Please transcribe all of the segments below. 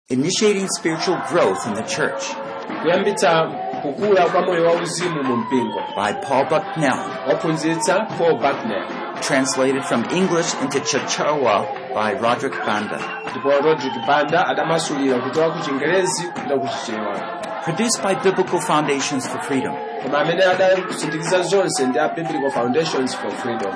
Initiating Spiritual Growth in the Church kuyambitsa kukula kwa moyo wauzimu mu mpingo by Paul Bucknell, waphunzitsa paul bucknell translated from English into Chichewa by Roderick Banda. ndipo rodrick banda adamasulira kuchoka ku chingerezi kupita ku chichewa Produced by Biblical Foundations for Freedom, koma amene adakusindikiza zonse ndi a biblical foundations for freedom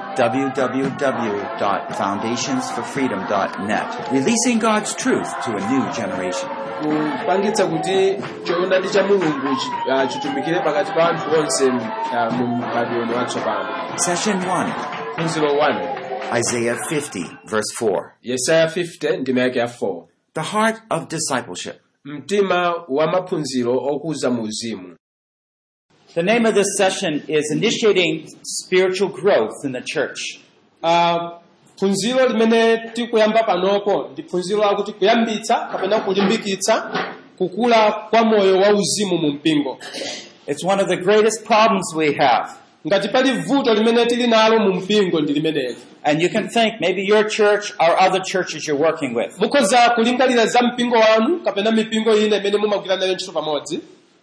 www.foundationsforfreedom.net, releasing God's truth to a new generation. kupangitsa kuti choonadi cha mulungu chi- ah, chitumikire pakati pa anthu onse ah, mu mbadwo uno watsopano Session 1, phunziro 1 Isaiah 50, verse 4. yesaya 50 ndime yake ya 4 The heart of discipleship. mtima wa maphunziro okuza mu uzimu The name of this session is Initiating Spiritual Growth in the Church. Ah, phunziro limene tikuyamba panopo ndi phunziro lakuti kuyambitsa kapena kulimbikitsa kukula kwa moyo wa uzimu mu mpingo It's one of the greatest problems we have. ngati pali vuto limene tili nalo mu mpingo ndi limeneli And you can think maybe your church or other churches you're working with. mukhoza kulingalira za mpingo wanu kapena mipingo ina imene mumagwira nayo ntchito pamodzi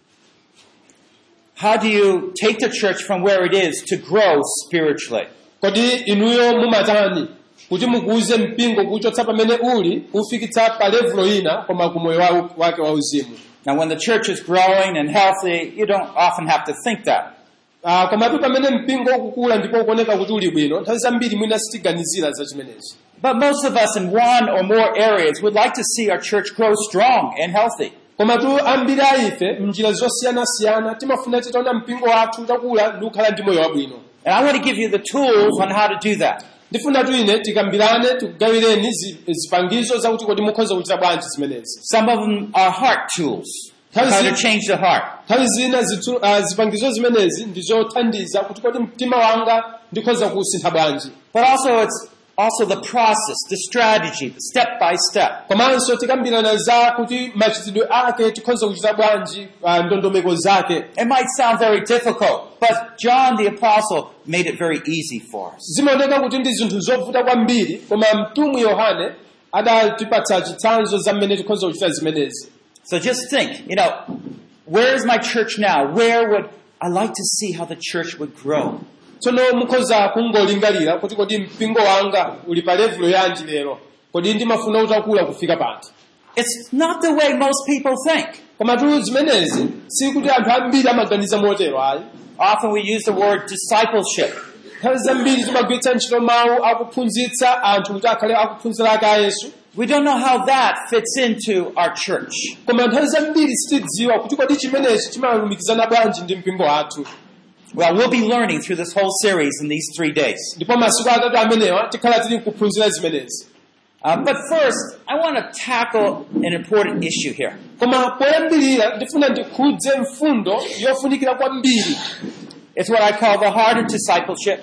How do you take the church from where it is to grow spiritually? kodi inuyo mumatani kuti mukuze mpingo kuchotsa pamene uli kufikitsa pa levulo ina koma ku moyo wa- wake wa uzimu Now when the church is growing and healthy, you don't often have to think that. Ah, komatu pamene mpingo ukukula ndipo ukuoneka kuti uli bwino nthawi zambiri mwina sitiganizira za chimenezi But most of us in one or more areas would like to see our church grow strong and healthy. komatu ambiri a ife mnjira zosiyanasiyana timafuna titaona mpingo wathu utakula ndi kukhala ndi moyo wabwino And I want to give you the tools on how to do that. ndifuna tu ine tikambirane tikugawireni zi- zipangizo zakuti kodi mukhoza kuchita bwanji zimenezi Some of them are heart tools. How is How to it- change the heart. nthawi zina zitsu- ah, zipangizo zimenezi ndi zothandiza kuti kodi mtima wanga ndikhoza kuwusintha bwanji But also it's also the process, the strategy, the step by step. komanso tikambirana za kuti machitidwe ake tikhoza kuchita bwanji ah, ndondomeko zake It might sound very difficult, but John the Apostle made it very easy for us. zimaoneka kuti ndi zinthu zovuta kwambiri koma mtumwi yohane adatipatsa chitsanzo za mmene tikhoza kuchita zimenezi So just think, you know, where is my church now? Where would I like to see how the church would grow? tsono mukhoza kungolingalira kuti kodi mpingo wanga uli pa levulo yanji lero kodi ndimafuna utakula kufika pati It's not the way most people think. koma tu zimenezi si kuti anthu ambiri amaganiza motero ayi Often we use the word discipleship. nthawi zambiri timagwiritsa ntchito mawu akuphunzitsa anthu kuti akhale akuphunzira ake a yesu We don't know how that fits into our church. koma nthawi zambiri sitidziwa kuti kodi chimenechi chimalumikizana bwanji ndi mpingo wathu Well, we'll be learning through this whole series in these three days. ndipo masiku atatu amenewa tikhala tili kuphunzira zimenezi Um, but first, I want to tackle an important issue here. koma poyambirira ndifuna ndikhudze mfundo yofunikira kwambiri It's what I call the heart of discipleship.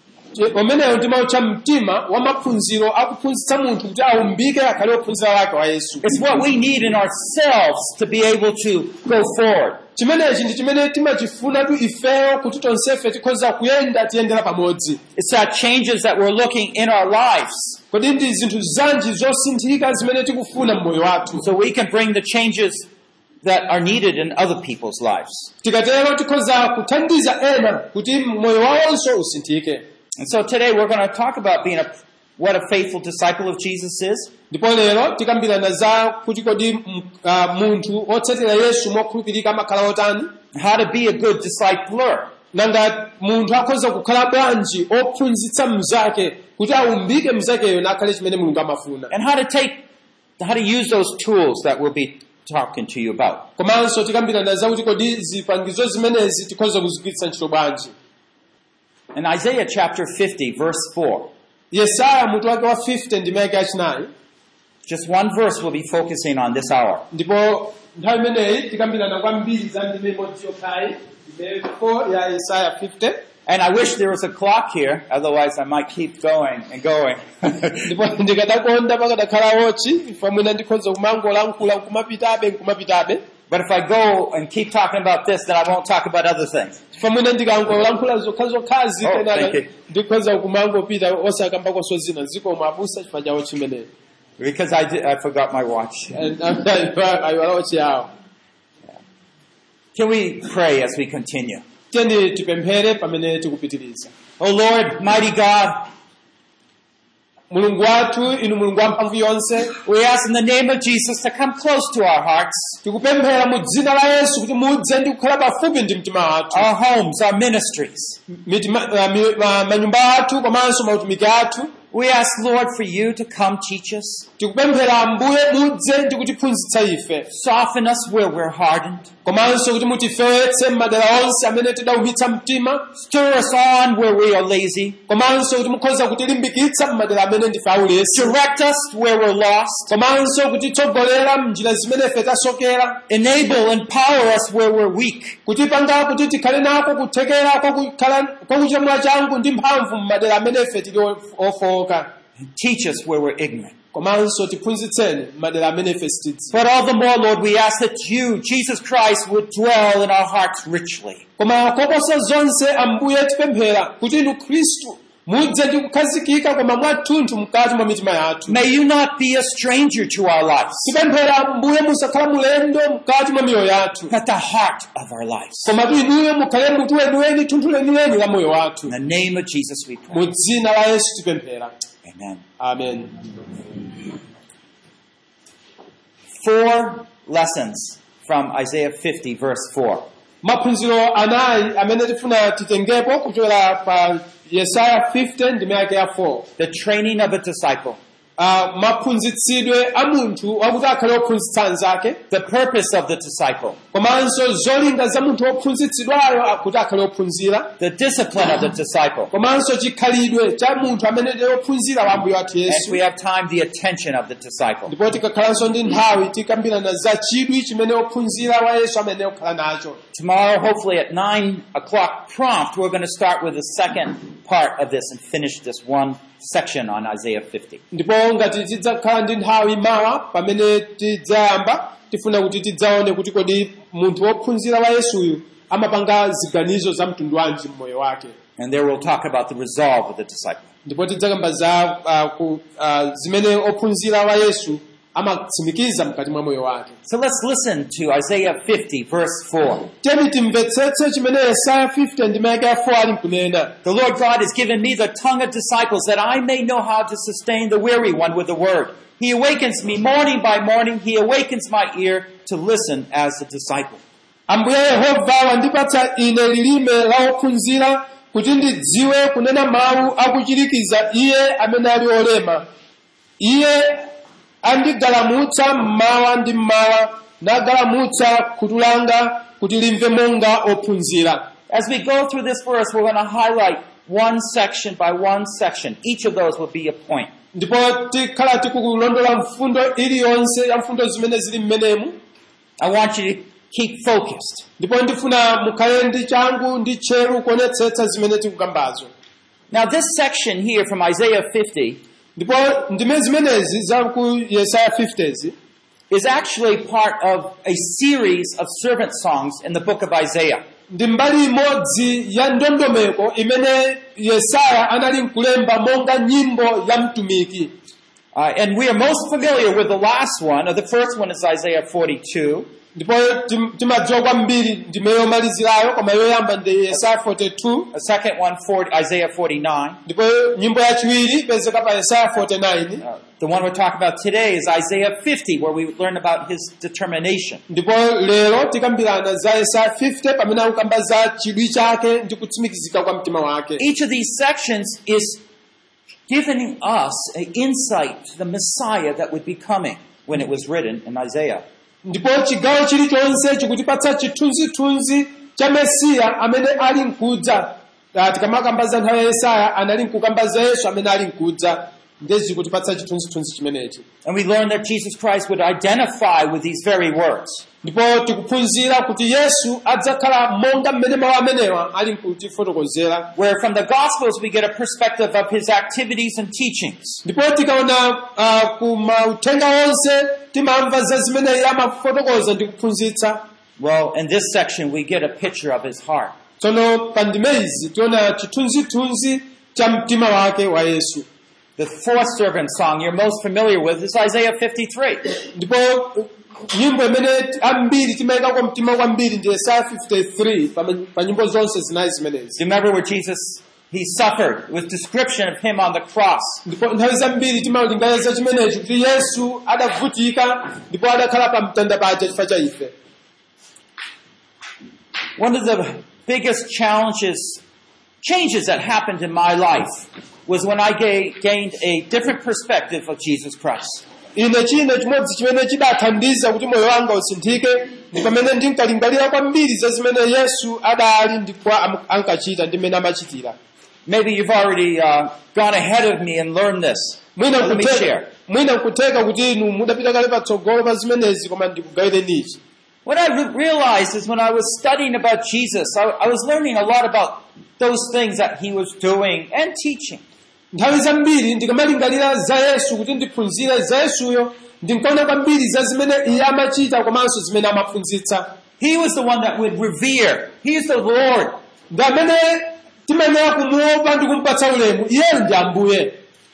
umeneyo ndimautcha mtima wa maphunziro akuphunzitsa munthu kuti aumbike akhale ophunzira wake wa yesu It's what we need in ourselves to be able to go forward. chimenechi ndi chimene timachifunatu ifeyo kuti tonsefe tikhoza kuyenda tiyendera pamodzi It's that changes that we're looking in our lives kodi ndi zinthu zanji zosinthika zimene tikufuna mmoyo wathu so we can bring the changes that are needed in other people's lives. tikatero tikhoza kuthandiza ena kuti moyo wawonso usinthike And so today we're going to talk about being a, what a faithful disciple of Jesus is. ndipo lero tikambirana za kuti kodi m- ah, munthu otsatira yesu mokhulupirika amakhala otani how to be a good discipler. nanga munthu akhoza kukhala bwanji ophunzitsa mnzake kuti aumbike mnzakeyo nakhale chimene mulungu amafuna and how to take, how to use those tools that we'll be talking to you about. komanso tikambirana za kuti kodi zipangizo zimenezi tikhoza kuzigwiritsa ntchito bwanji In Isaiah chapter 50, verse 4, yesaya mutu wake wa 50 ndime yake yachinayi just one verse we'll be focusing on this hour. ndipo nthawi imeneyi tikambirana kwambiri za ndime imodzi yokhayi ndime 4 ya yesaya 50 And I wish there was a clock here, otherwise I might keep going and going. ndipo ndikadakonda pakadakhala wochi ifa mwina ndikhoza kumangolankhula nkumapitabe nkumapitabe but if I go and keep talking about this, then I won't talk about other things. ifa mwina ndikangolankhula zokhazokhazi Oh, kenaka thank you. ndikhoza kumangopita osakambakoswo zina zikoma abusa chifukwa chawo chimeneyo Because I, did, I forgot my watch. ayiwalawo chiyawo Can we pray as we continue? tiyeni tipemphere pamene tikupitiriza Oh Lord, mighty God, mulungu wathu inu mulungu wa mphamvu yonse we ask in the name of Jesus to come close to our hearts, tikupemphera mu dzina la yesu kuti mudze ndi kukhala pafupi ndi mtima wathu our homes, our ministries. Mitima- ah, mi- ma- manyumba athu komanso mautumiki athu We ask, Lord, for you to come teach us, tikupemphera ambuye mudze ndi kutiphunzitsa ife soften us where we're hardened, komanso kuti mutifewetse m'madera onse amene tidaumitsa mtima stir us on where we are lazy, komanso kuti mukhoza kutilimbikitsa m'madera amene ndife aulesi direct us where we're lost, komanso kutitsogolera m'njira zimene ife tasokera enable and power us where we're weak. kutipanga kuti tikhale nako kuthekera kwakukhala- kwakuchita mwachangu ndi mphamvu m'madera amene ife tili of- ofowoka and teach us where we're ignorant. komanso tiphunzitseni m'madera amene ife sitidzi But all the more, Lord, we ask that you, Jesus Christ, would dwell in our hearts richly. koma koposa zonse ambuye tipemphera kuti inu khristu mudze ndi kukhazikika koma mwathunthu mkati mwa mitima yathu May you not be a stranger to our lives, tipemphera ambuye musakhala mulendo mkati mwa miyoyo yathu but the heart of our lives. komatu inuyo mukhale mutu weniweni thunthu leniweni la moyo wathu In the name of Jesus we pray. mu dzina la yesu tipemphera Amen. amen Four lessons from Isaiah 50, verse 4. maphunziro anayi amene tifuna titengepo kuchokera pa yesaya 50 ndime yake ya 4 The training of a disciple, uh, maphunzitsidwe a munthu wakuti akhale ophunzitsa anzake the purpose of the disciple, komanso zolinga za munthu wophunzitsidwayo kuti akhale ophunzira the discipline of the disciple. komanso chikhalidwe cha munthu amene ndi wophunzira wa ambuye wathu And if yesu we have time, the attention of the disciple. ndipo tikakhalanso ndi nthawi tikambirana za chidwi chimene wophunzira wa yesu amene okhala nacho Tomorrow, hopefully at 9 o'clock prompt, we're going to start with the second part of this and finish this one section on Isaiah 50. ndipo ngati tidzakhala ndi nthawi mawa pamene tidzayamba tifuna kuti tidzaone kuti kodi munthu wophunzira wa yesuyu amapanga ziganizo za mtundu wanji mmoyo wake And there we'll talk about the resolve of the disciple. ndipo tidzakamba za uh, ku, uh, zimene ophunzira wa yesu amatsimikiza mkati mwa moyo wake So let's listen to Isaiah 50, verse 4. tiyeni timvetsetse chimene yesaya 50 ndime yake ya 4 ali nkunena The Lord God has given me the tongue of disciples that I may know how to sustain the weary one with the word. He awakens me morning by morning. He awakens my ear to listen as a disciple. ambuye yehova wandipatsa ine lilime la ophunzira kuti ndidziwe kunena mawu akuchirikiza iye amene ali olema iye andigalamutsa mmawa ndi mmawa nagalamutsa khutu langa kuti limve monga ophunzira As we go through this verse, we're going to highlight one section by one section. Each of those will be a point. ndipo tikhala tikulondola mfundo iliyonse ya mfundo zimene zili mmenemu I want you to keep focused. ndipo ndifuna mukhale ndi changu ndi tcheru kuonetsetsa zimene tikukambazo Now, this section here from Isaiah 50 ndipo ndime zimenezi za ku yesaya 50zi is actually part of a series of servant songs in the book of Isaiah. ndi mbali imodzi ya ndondomeko imene yesaya anali nkulemba monga nyimbo ya mtumiki Uh, and we are most familiar with the last one, or the first one is Isaiah 42. ndipo tim- timadziwa kwambiri ndime yomalizirayo koma yoyamba ndi yesaya 42 The second one, 40, Isaiah 49. ndipo nyimbo yachiwiri ipezeka pa yesaya 49 Uh, the one we're talking about today is Isaiah 50, where we learn about his determination. ndipo lero tikambirana za yesaya 50 pamene akukamba za chidwi chake ndi kutsimikizika kwa mtima wake Each of these sections is giving us an insight to the Messiah that would be coming when it was written in Isaiah. ndipo chigawo chilichonse chikutipatsa chithunzithunzi cha mesiya amene ali nkudza Ah, tikamakamba za nthawi ya yesaya anali nkukamba za yesu amene ali nkudza ndezi kutipatsa chithunzithunzi chimenechi And we learn that Jesus Christ would identify with these very words. ndipo tikuphunzira kuti yesu adzakhala monga mmene mawu amenewa ali nkutifotokozera Where from the Gospels we get a perspective of his activities and teachings. ndipo tikaona uh, ku mauthenga onse timamva za zimene iye amafotokoza ndi kuphunzitsa Well, in this section we get a picture of his heart. tsono pa ndime izi tiona chithunzithunzi cha mtima wake wa yesu The fourth servant song you're most familiar with is Isaiah 53. ndipo nyimbo imene ambiri timayika kwa mtima kwambiri ndi yesaya 53 pa, pa nyimbo zonse zinayi zimenezi Do you remember where Jesus, he suffered with description of him on the cross? ndipo nthawi zambiri timalinganiza chimenechi kuti yesu adavutika ndipo adakhala pa mtanda paja chifukwa cha ife One of the biggest challenges, changes that happened in my life was when I ga- gained a different perspective of Jesus Christ. ine china chimodzi chimene chidathandiza kuti moyo wanga usinthike ndi pamene ndinkalingalira kwambiri za zimene yesu adali ndipo am- ankachita ndi mmene amachitira Maybe you've already uh, gone ahead of me and learned this. mwina Let me nkuteka- share. mwina nkuteka kuti inu mudapita kale patsogolo pa zimenezi koma ndikugawireni ichi What I re- realized is when I was studying about Jesus, I, I was learning a lot about those things that he was doing and teaching. nthawi zambiri ndikamalingalira za yesu kuti ndiphunzire za yesuyo ndinkaona kwambiri za zimene iye amachita komanso zimene amaphunzitsa He was the one that would revere. He is the Lord. ndi amene timayenera kumuopa ndi kumupatsa ulemu iyeyo ndi ambuye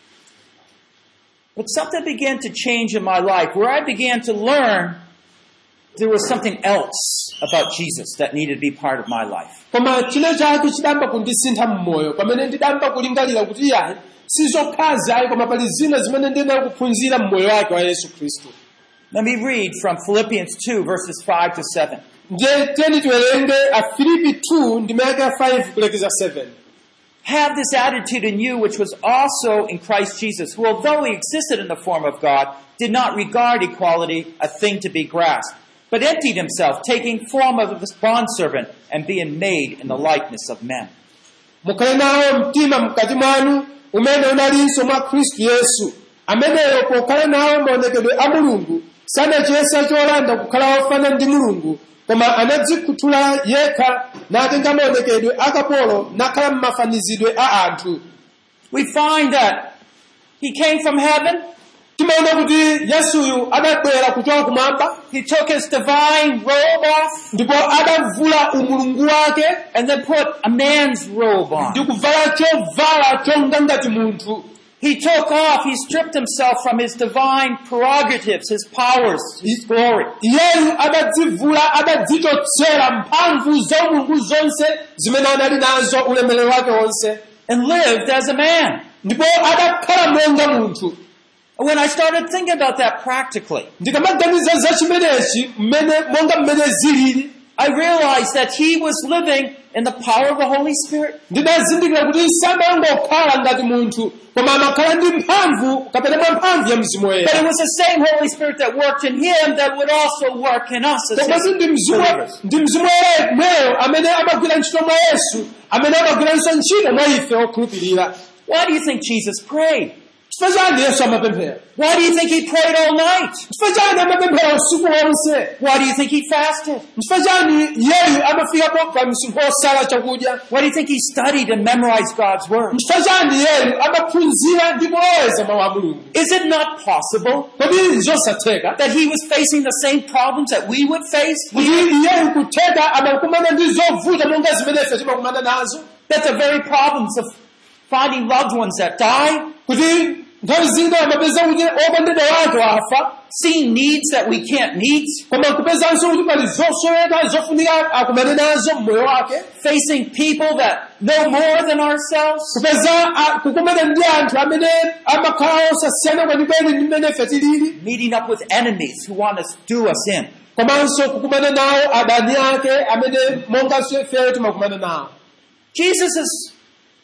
But something began to change in my life where I began to learn there was something else about Jesus that needed to be part of my life. koma china chake chidamba kundisintha mmoyo pamene ndidamba kulingalira kuti iyayi sizokhazi ayi koma pali zina zimene ndiyenera kuphunzira mmoyo wake wa yesu khristu Let me read from Philippians 2 verses 5 to 7. ndiye tiyeni tiwerenge afilipi 2 ndimeke 5 kulekeza 7 Have this attitude in you which was also in Christ Jesus, who although he existed in the form of God, did not regard equality a thing to be grasped, but emptied himself, taking form of a bondservant and being made in the likeness of men. mukhale nawo mtima mkati mwanu umene unalinso mwa khristu yesu ameneyo pokhala nawo maonekedwe a mulungu sanachiyesa cholanda kukhala wofana ndi mulungu koma anadzikhuthula yekha natenga maonekedwe akapolo nakhala m'mafanizidwe a anthu We find that he came from heaven, timaona kuti yesuyu adabwera kuchoka kumwamba he took his divine robe off, ndipo adavula umulungu wake and then put a man's robe ndi on. kuvala chovala chonga ngati munthu He took off, he stripped himself from his divine prerogatives, his powers, his glory. iyeyu adadzivula adadzichotsera mphamvu za umulungu zonse zimene anali nazo ulemerero wake wonse and lived as a man. ndipo adakhala monga munthu When I started thinking about that practically, ndikamaganiza za chimenechi mmene monga mmene zilili I realized that he was living in the power of the Holy Spirit. ndinazindikira kuti samangokhala ngati munthu koma amakhala ndi mphamvu kapena mwa mphamvu ya mzimu But it woyera was the same Holy Spirit that worked in him that would also work in us as komatu ndi his mzimu believers. ndi mzimu woyera mweyo amene amagwira ntchito mwa yesu amene amagwiranso ntchito mwa ife okhulupirira Why do you think Jesus prayed? chifukwa chani yesu amapemphera Why do you think he prayed all night? chifukwa chani amapemphera usiku wonse Why do you think he fasted? chifukwa chani iyeyu amafika po pa msinkhu osala chakudya Why do you think he studied and memorized God's word? chifukwa chani iyeyu amaphunzira ndi kuloweza mawu a mulungu Is it not possible kodi zosatheka that he was facing the same problems that we would face? kuti iyeyu kutheka amakumana ndi zovuta monga zimene ife timakumana nazo That the very problems of finding loved ones that die, kuti nthawi zina amapeza kuti okondedwa wake afa seeing needs that we can't meet, koma kupezanso kuti pali zosoweka zofunika akumane nazo mmoyo wake facing people that know more than ourselves, kupeza a- kukumana ndi anthu amene amakhala osasiyana kwenikweni ndi mmene ife tilili meeting up with enemies who want to do us in. komanso kukumana nawo adani ake amene monganso ifeyo timakumana nawo Jesus is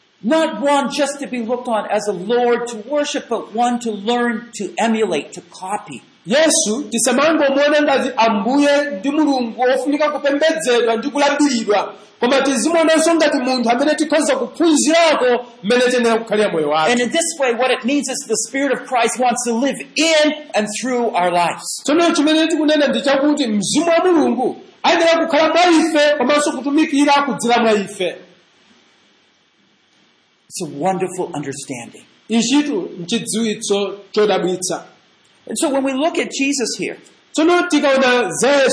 not one just to be looked on as a Lord to worship, but one to learn to emulate, to copy. yesu tisamangomuona ngati ambuye ndi mulungu ofunika kupembedzedwa ndi kulambiridwa koma tizimuonanso ngati munthu amene tikhoza kuphunzirako mmene tiyenera kukhalira moyo And wake in this way, what it means is the Spirit of Christ wants to live in and through our lives. tsono chimene tikunena ndi chakuti mzimu wa mulungu ayenera kukhala mwa ife komanso kutumikira kudzera mwa ife It's a wonderful understanding. ichitu nchidziwitso chodabwitsa And so when we look at Jesus here, tsono tikaona za yesu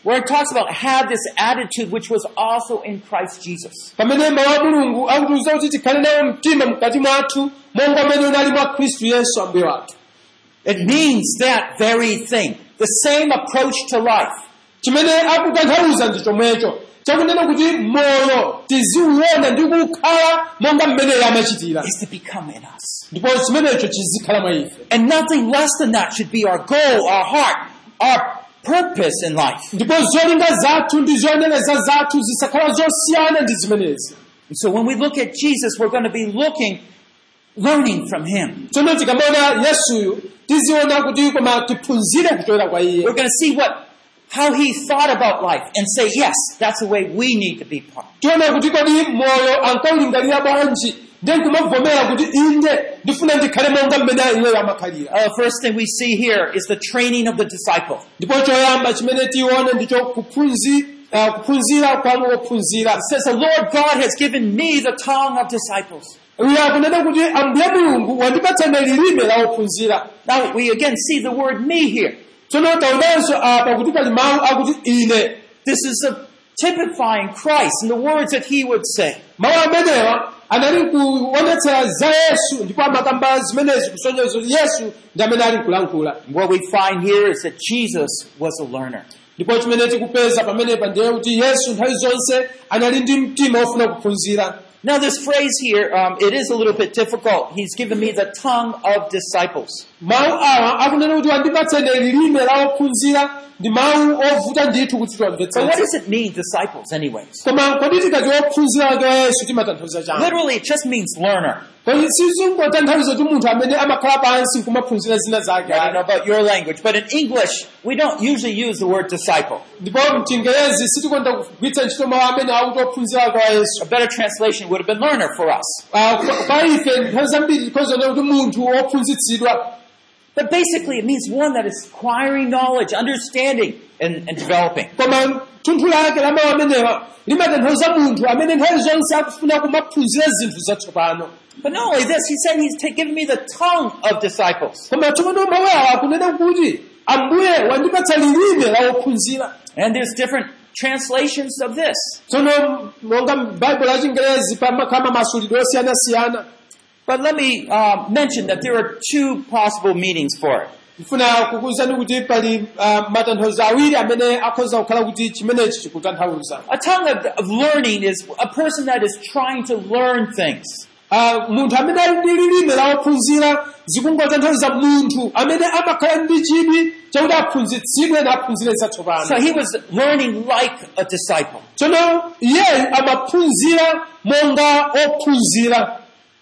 where it talks about have this attitude which was also in Christ Jesus. pamene mawu a mulungu akutiuza kuti tikhale nawo mtima mkati mwathu monga mmene unali mwa khristu yesu ambuye wathu It means that very thing. The same approach to life. chimene akutanthauza ndi chomwecho chakunena kuti moyo tiziuona ndi kukhala monga mmene iye amachitira Is to become in us. ndipo chimenecho chizikhala mwa ife And nothing less than that should be our goal, our heart, our purpose in life. ndipo zolinga zathu ndi zoyeneleza zathu zisakhala zosiyana ndi zimenezi And so when we look at Jesus, we're going to be looking, learning from Him. tsono tikamaona yesuyu tiziona kuti koma tiphunzire kuchokera kwa iye We're going to see what, how He thought about life and say, yes, that's the way we need to be part. tiona kuti kodi moyo ankaulingalira bwanji ndiye nkumavomera kuti inde ndifuna ndikhale monga mmene iyeyo amakhalira Uh, first thing we see here is the training of the disciple. ndipo choyamba chimene tione ndicho kuphunzi- ah, kuphunzira kwa wophunzira It says, the Lord God has given me the tongue of disciples. uyo akunena kuti ambuye mulungu wandipatsa lilime la wophunzira Now we again see the word me here. tsono taonanso apa kuti pali mawu akuti ine This is a typifying Christ and the words that he would say. mawu amenewa anali kuonetsera za yesu ndipo amakamba zimenezi kusonyeza kuti yesu ndi amene ali kulankhula What we find here is that Jesus was a learner. ndipo chimene tikupeza pamenepa ndiye kuti yesu nthawi zonse anali ndi mtima wofuna kuphunzira Now this phrase here, um, it is a little bit difficult. He's given me the tongue of disciples. mawu awa akunena kuti wandipatsa lilime la wophunzira ndi mawu ovuta ndithu kuti But what tiwamvetsetse does it mean, disciples, anyways? koma kodi tikati wophunzira wake wa yesu timatanthauza chani Literally, it just means learner. kodi sizingotanthauza kuti munthu amene amakhala pansi nkumaphunzira zina zake I don't know about your language, but in English, we don't usually use the word disciple. ndipo mchingerezi sitikonda kugwiritsa ntchito mawu amene akuti ophunzira wake wa yesu A better translation would have been learner for us. Ah, kwa- kwa ife nthawi zambiri tikhozana kuti munthu wophunzitsidwa But basically, it means one that is acquiring knowledge, understanding, and, and developing. koma thunthu lake la mawu amenewa limatanthauza munthu amene nthawi zonse akufuna kumaphunzira zinthu zatsopano But not only this, he said he's ta- given me the tongue of disciples. koma tsopano mawu awa akunena kuti ambuye wandipatsa lilime la wophunzira And there's different translations of this. tsono monga m'baibulo la chingerezi pamakhala masulidwe osiyanasiyana But let me uh, mention that there are two possible meanings for it. ndifuna kukuwuzani kuti pali ah, matanthauzo awiri amene akhoza kukhala kuti chimenechi chikutanthauza A tongue of, of learning is a person that is trying to learn things. Ah, munthu amene ali ndi lilime la wophunzira zikungotanthauza munthu amene amakhala ndi chidwi chakuti aphunzitsidwe naphunzire So zatsopano he was learning like a disciple. tsono iyeyu amaphunzira monga ophunzira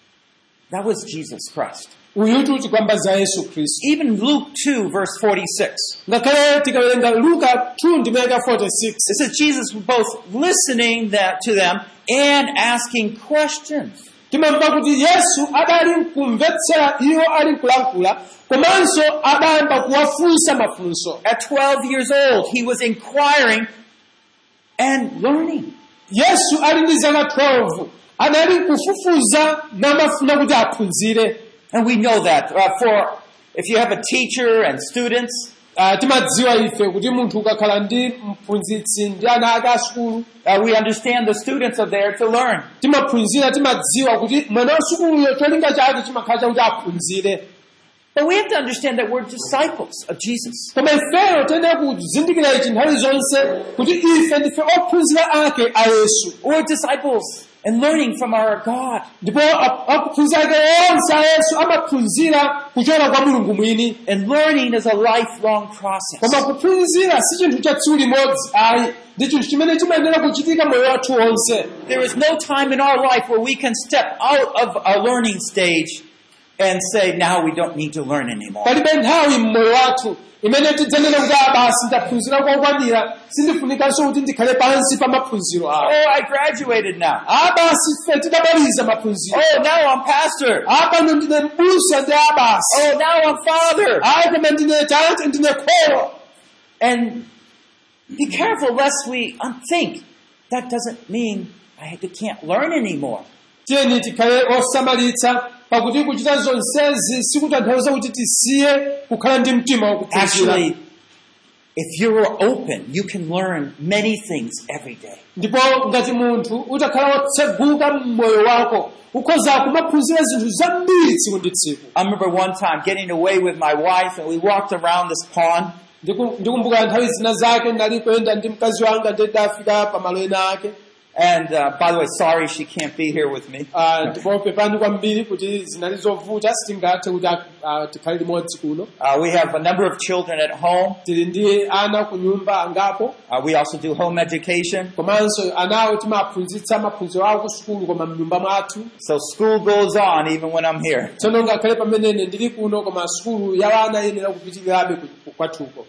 That was Jesus Christ. uyutu tikwamba za yesu khristu Even Luke 2 verse 46. ngakhale tikawerenga luka 2 ndimeka 46 It says Jesus was both listening that to them and asking questions. timamva kuti yesu adali kumvetsera iwo ali kulankhula komanso adayamba kuwafunsa mafunso At 12 years old, he was inquiring and learning. yesu ali ndi zaka 12 anali kufufuza namafuna kuti aphunzire And we know that uh, for if you have a teacher and students, Ah, timadziwa ife kuti munthu ukakhala ndi mphunzitsi ndi ana ake asukulu uh, we understand the students are there to learn. timaphunzira timadziwa kuti mwana wa sukuluyo cholinga chake chimakhala chakuti aphunzire But we have to understand that we're disciples of Jesus. koma ifeyo tiyenera kuzindikira ichi nthawi zonse kuti ife ndife ophunzira ake a yesu We're disciples and learning from our God. ndipo a- akuphunzira ake onse a yesu amaphunzira kuchokera kwa mulungu mwini And learning is a lifelong koma process. kuphunzira si chinthu cha tsiku limodzi ayi ndi chinthu chimene chimayenera kuchitika moyo wathu wonse There is no time in our life where we can step out of a learning stage and say, now we don't need to learn anymore. palibe nthawi mmoyo wathu imene tidzanena kuti a basi ndaphunzira kokwanira sindifunikanso kuti ndikhale pansi pa maphunziro awo Oh, I graduated now. a basi fe tidamaliza maphunziro Oh, now I'm pastor. a pano ndine m'busa ndi a basi Oh, now I'm father. ayi koma ndine tate ndine kholo And be careful lest we think that doesn't mean I can't learn anymore. tiyeni tikhale osamalitsa pakuti kuchita zonsezi sikutanthauza kuti tisiye kukhala ndi mtima wakuphunzira Actually, If you're open, you can learn many things every day. ndipo ngati munthu utakhala wotseguka mmoyo wako ukhoza kumaphunzira zinthu zambiri tsiku ndi tsiku I remember one time getting away with my wife and we walked around this pond Ndiku- ndikumbuka nthawi zina zake ndali kuyenda ndi mkazi wanga ndidafika pamalo ena ake and uh, by the way, sorry she can't be here with me. Ah, ndipo pepani kwambiri kuti zinali zovuta sitingathe kuti ah, tikhale limodzi kuno Uh, we have a number of children at home. tili ndi ana ku nyumba angapo Uh, we also do home education. komanso anawo timaphunzitsa maphunziro awo ku sukulu koma mnyumba mwathu So school goes on even when I'm here. tsono ngakhale pamenene ndili kuno koma sukulu ya ana yenera kupitirirabe ku- kwathuko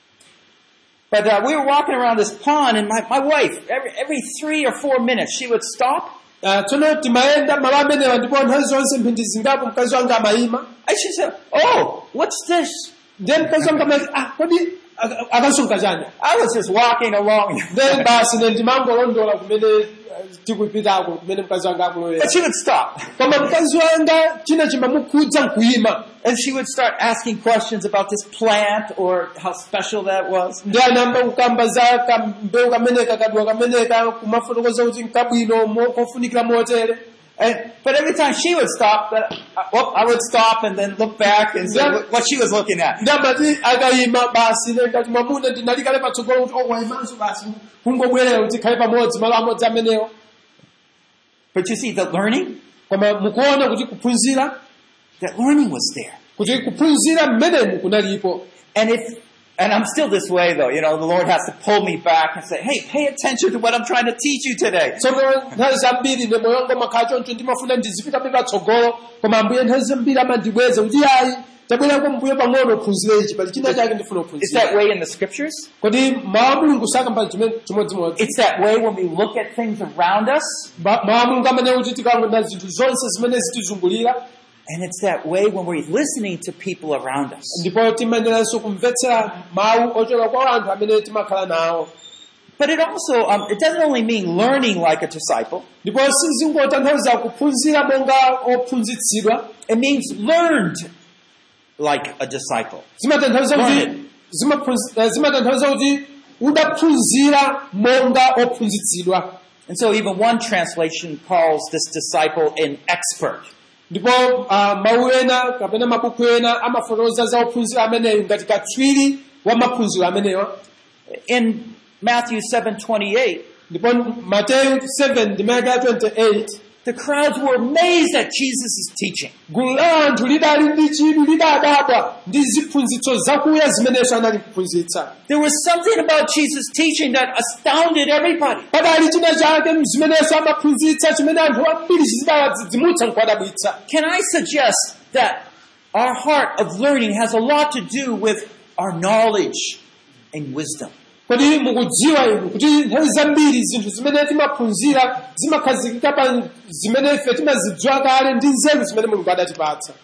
But uh, we were walking around this pond and my, my wife, every, every three or four minutes, she would stop Ah, tsono timayenda malo amenewa ndipo nthawi zonse mphindi zingapo mkazi wanga amayima and she said, Oh, what's this? then mkazi wanga amati ah kodi ak- akasunga chani I was just walking along. then basi ne ndimangolondola kumene eh, tikupitako kumene mkazi wanga akulowera But she would stop. koma mkazi wanga china chimamukhudza nkuyima And she would start asking questions about this plant or how special that was. ndi anayamba kukamba za kambewu kameneka kadwa kameneka kumafotokoza kuti nkabwino mo- kofunikira motere And, but every time she would stop, that, uh, well, I would stop and then look back and see Yeah. what, what she was looking at. ndi amati akayima basi ne ngati mwamuna ndinalikale patsogolo kuti owayimanso basi kungobwerera kuti khale pamodzi malo amodzi amenewo But you see, the learning, koma mukuona kuti kuphunzira that learning was there. kuti kuphunzira mmenemu kunalipo And if, and I'm still this way though, you know, the Lord has to pull me back and say, hey, pay attention to what I'm trying to teach you today. tsono nthawi zambiri ne moyo wanga makhala choncho ndimafuna ndizipitabe patsogolo koma ambuye nthawi zambiri amandibweza kuti ayi tabwerako mbuye pang'ono uphunzire ichi pali china chake ndifuna It's that uphunzira way in the scriptures. kodi mawu a mulungu sakamba chime- chimodzimodzi It's that way when we look at things around us. Ba- mawu a mulungu amene kuti tikamona zinthu zonse zimene zitizungulira And it's that way when we're listening to people around us. ndipo timayeneranso kumvetsera mawu ochoka kwa anthu amene timakhala nawo But it also, um, it doesn't only mean learning like a disciple. ndipo sizingotanthauza kuphunzira monga ophunzitsidwa It means learned like a disciple. zimatanthauza kuti Learned. zimaphunzi- eh, zimatanthauza kuti udaphunzira monga ophunzitsidwa And so even one translation calls this disciple an expert. ndipo ah, mawu ena kapena mabuku ena amafotokoza za ophunzira ameneyo ngati katswiri wa maphunziro amenewa In Matthew 7:28, ndipo mateyu 7 ndimeke ya 28 the crowds were amazed at Jesus' teaching. gulu la anthu lidali ndi chidwi lidadabwa ndi ziphunzitso zakuya zimenenso anali kuphunzitsa There was something about Jesus' teaching that astounded everybody. padali china chake zimenenso amaphunzitsa chimene anthu ambiri chizidawadzidzimutsa nkwadabwitsa Can I suggest that our heart of learning has a lot to do with our knowledge and wisdom? kodi mukudziwa inu kuti nthawi zambiri zinthu zimene timaphunzira zimakhazikika pa zimene ife timazidziwa kale ndi nzeru zimene mulungu adatipatsa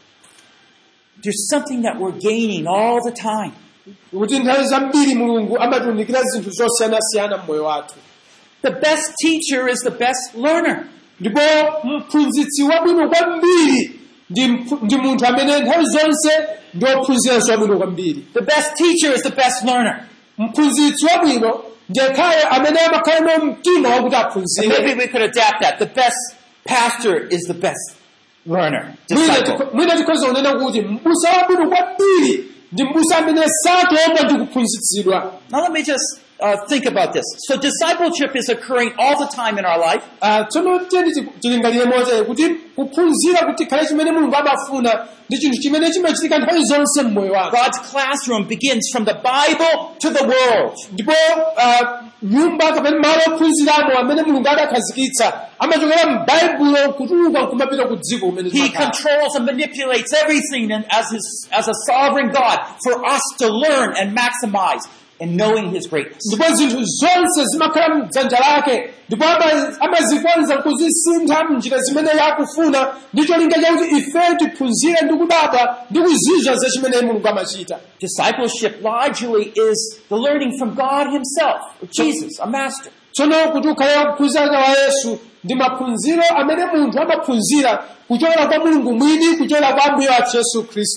There's something that we're gaining all the time. kuti nthawi zambiri mulungu amatiunikira zinthu zosiyanasiyana mmoyo wathu The best teacher is the best learner. ndipo mphunzitsi wabwino kwambiri ndi mphu- ndi munthu amene nthawi zonse ndi ophunziranso wabwino kwambiri The best teacher is the best learner. mphunzitsi wabwino ndiyekhayo amene amakhala nawo mtima wakuti And aphunzire maybe we could adapt that. The best pastor is the best learner, Mwina disciple. tikho- mwina tikhoza kunena kuti mbusa wabwino kwambiri ndi mbusa amene satomwa ndi kuphunzitsidwa Now let me just uh, think about this. So discipleship is occurring all the time in our life. Ah, tsono tiyeni ti- tilingalire motere kuti kuphunzira kuti khale chimene mulungu amafuna ndi chinthu chimene chimachitika nthawi zonse mmoyo wako God's classroom begins from the Bible to the world. ndipo ah, nyumba kapena malo ophunziramo amene mulungu adakhazikitsa amachokera m'baibulo kutuluka nkumapita ku dziko kumene He timakhala. controls and manipulates everything and as his, as a sovereign God for us to learn and maximize in knowing his greatness. ndipo zinthu zonse zimakhala mdzanja lake ndipo ama- amazikonza kuzisintha mnjira zimene yakufuna ndi cholinga chakuti ife tiphunzire ndi kudabwa ndi kuzizwa za chimene mulungu amachita Discipleship largely is the learning from God himself, or Jesus, our master. tsono kuti ukhale kuphunzira kwa yesu ndi maphunziro amene munthu amaphunzira kuchokera kwa mulungu mwini kuchokera kwa ambuye wathu yesu khristu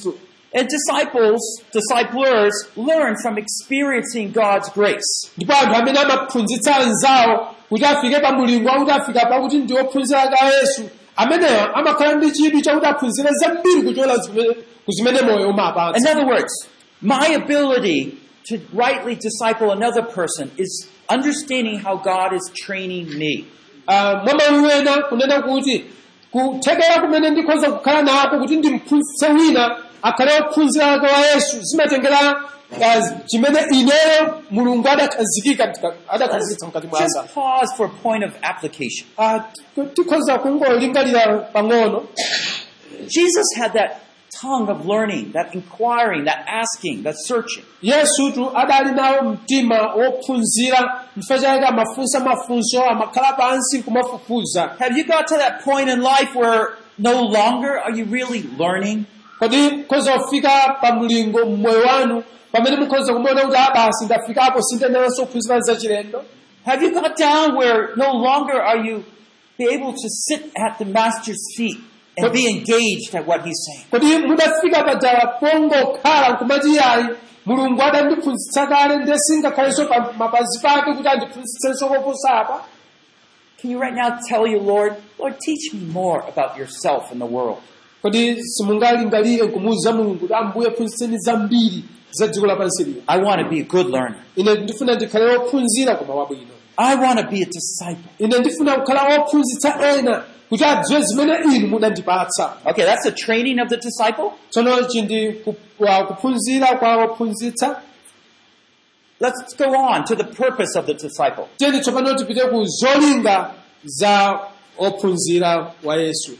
And disciples, disciplers, learn from experiencing God's grace. ndipo anthu amene amaphunzitsa anzawo kuti afike pa mulingo wakuti afika pakuti ndi ophunzira ka yesu amenewa amakhala ndi chidwi chakuti aphunzire zambiri kuchola zimene- ku zimene moyo In umapatsa other words, my ability to rightly disciple another person is understanding how God is training me. Ah, mwa mawu ena kunena kuti kuthekera kumene ndikhoza kukhala nako kuti ndimphunzitse wina akhale ophunzira ake wa yesu zimatengera ah, chimene ineyo mulungu adakhazikika mtika- adakhazikitsa mkati mwanga Just pause for a point of application. Ah, tikhoza kungolingalira pang'ono Jesus had that tongue of learning, that inquiring, that asking, that searching. yesutu adali nawo mtima wophunzira chifukwa chake amafunsa mafunso amakhala pansi kumafufuza Have you got to that point in life where no longer are you really learning? kodi mukhoza kufika pa mlingo mmoyo wanu pamene mukhoza kumaona kuti abasi ndafikapo sindinenaso kuphunzira zachilendo Have you got down where no longer are you be able to sit at the master's feet and be engaged at what he's saying? kodi mudafika padzala pongokhala nkumati yayi mulungu adandiphunzitsa kale ndiye singakhalenso pa mapazi pake kuti andiphunzitsenso koposa apa Can you right now tell your Lord, Lord, teach me more about yourself and the world? kodi simungalingalire nkumuwuza mulungu kuti ambuye phunzitseni zambiri za dziko lapansi lino I want to be a good learner. ine ndifuna ndikhale wophunzira koma wabwino I want to be a disciple. ine ndifuna kukhala wophunzitsa ena kuti adziwe zimene inu munandipatsa Okay, that's the training of the disciple. tsono ichi ndi ku- wa- kuphunzira kwa wophunzitsa Let's go on to the purpose of the disciple. tiyeni tsopano tipite ku zolinga za ophunzira wa yesu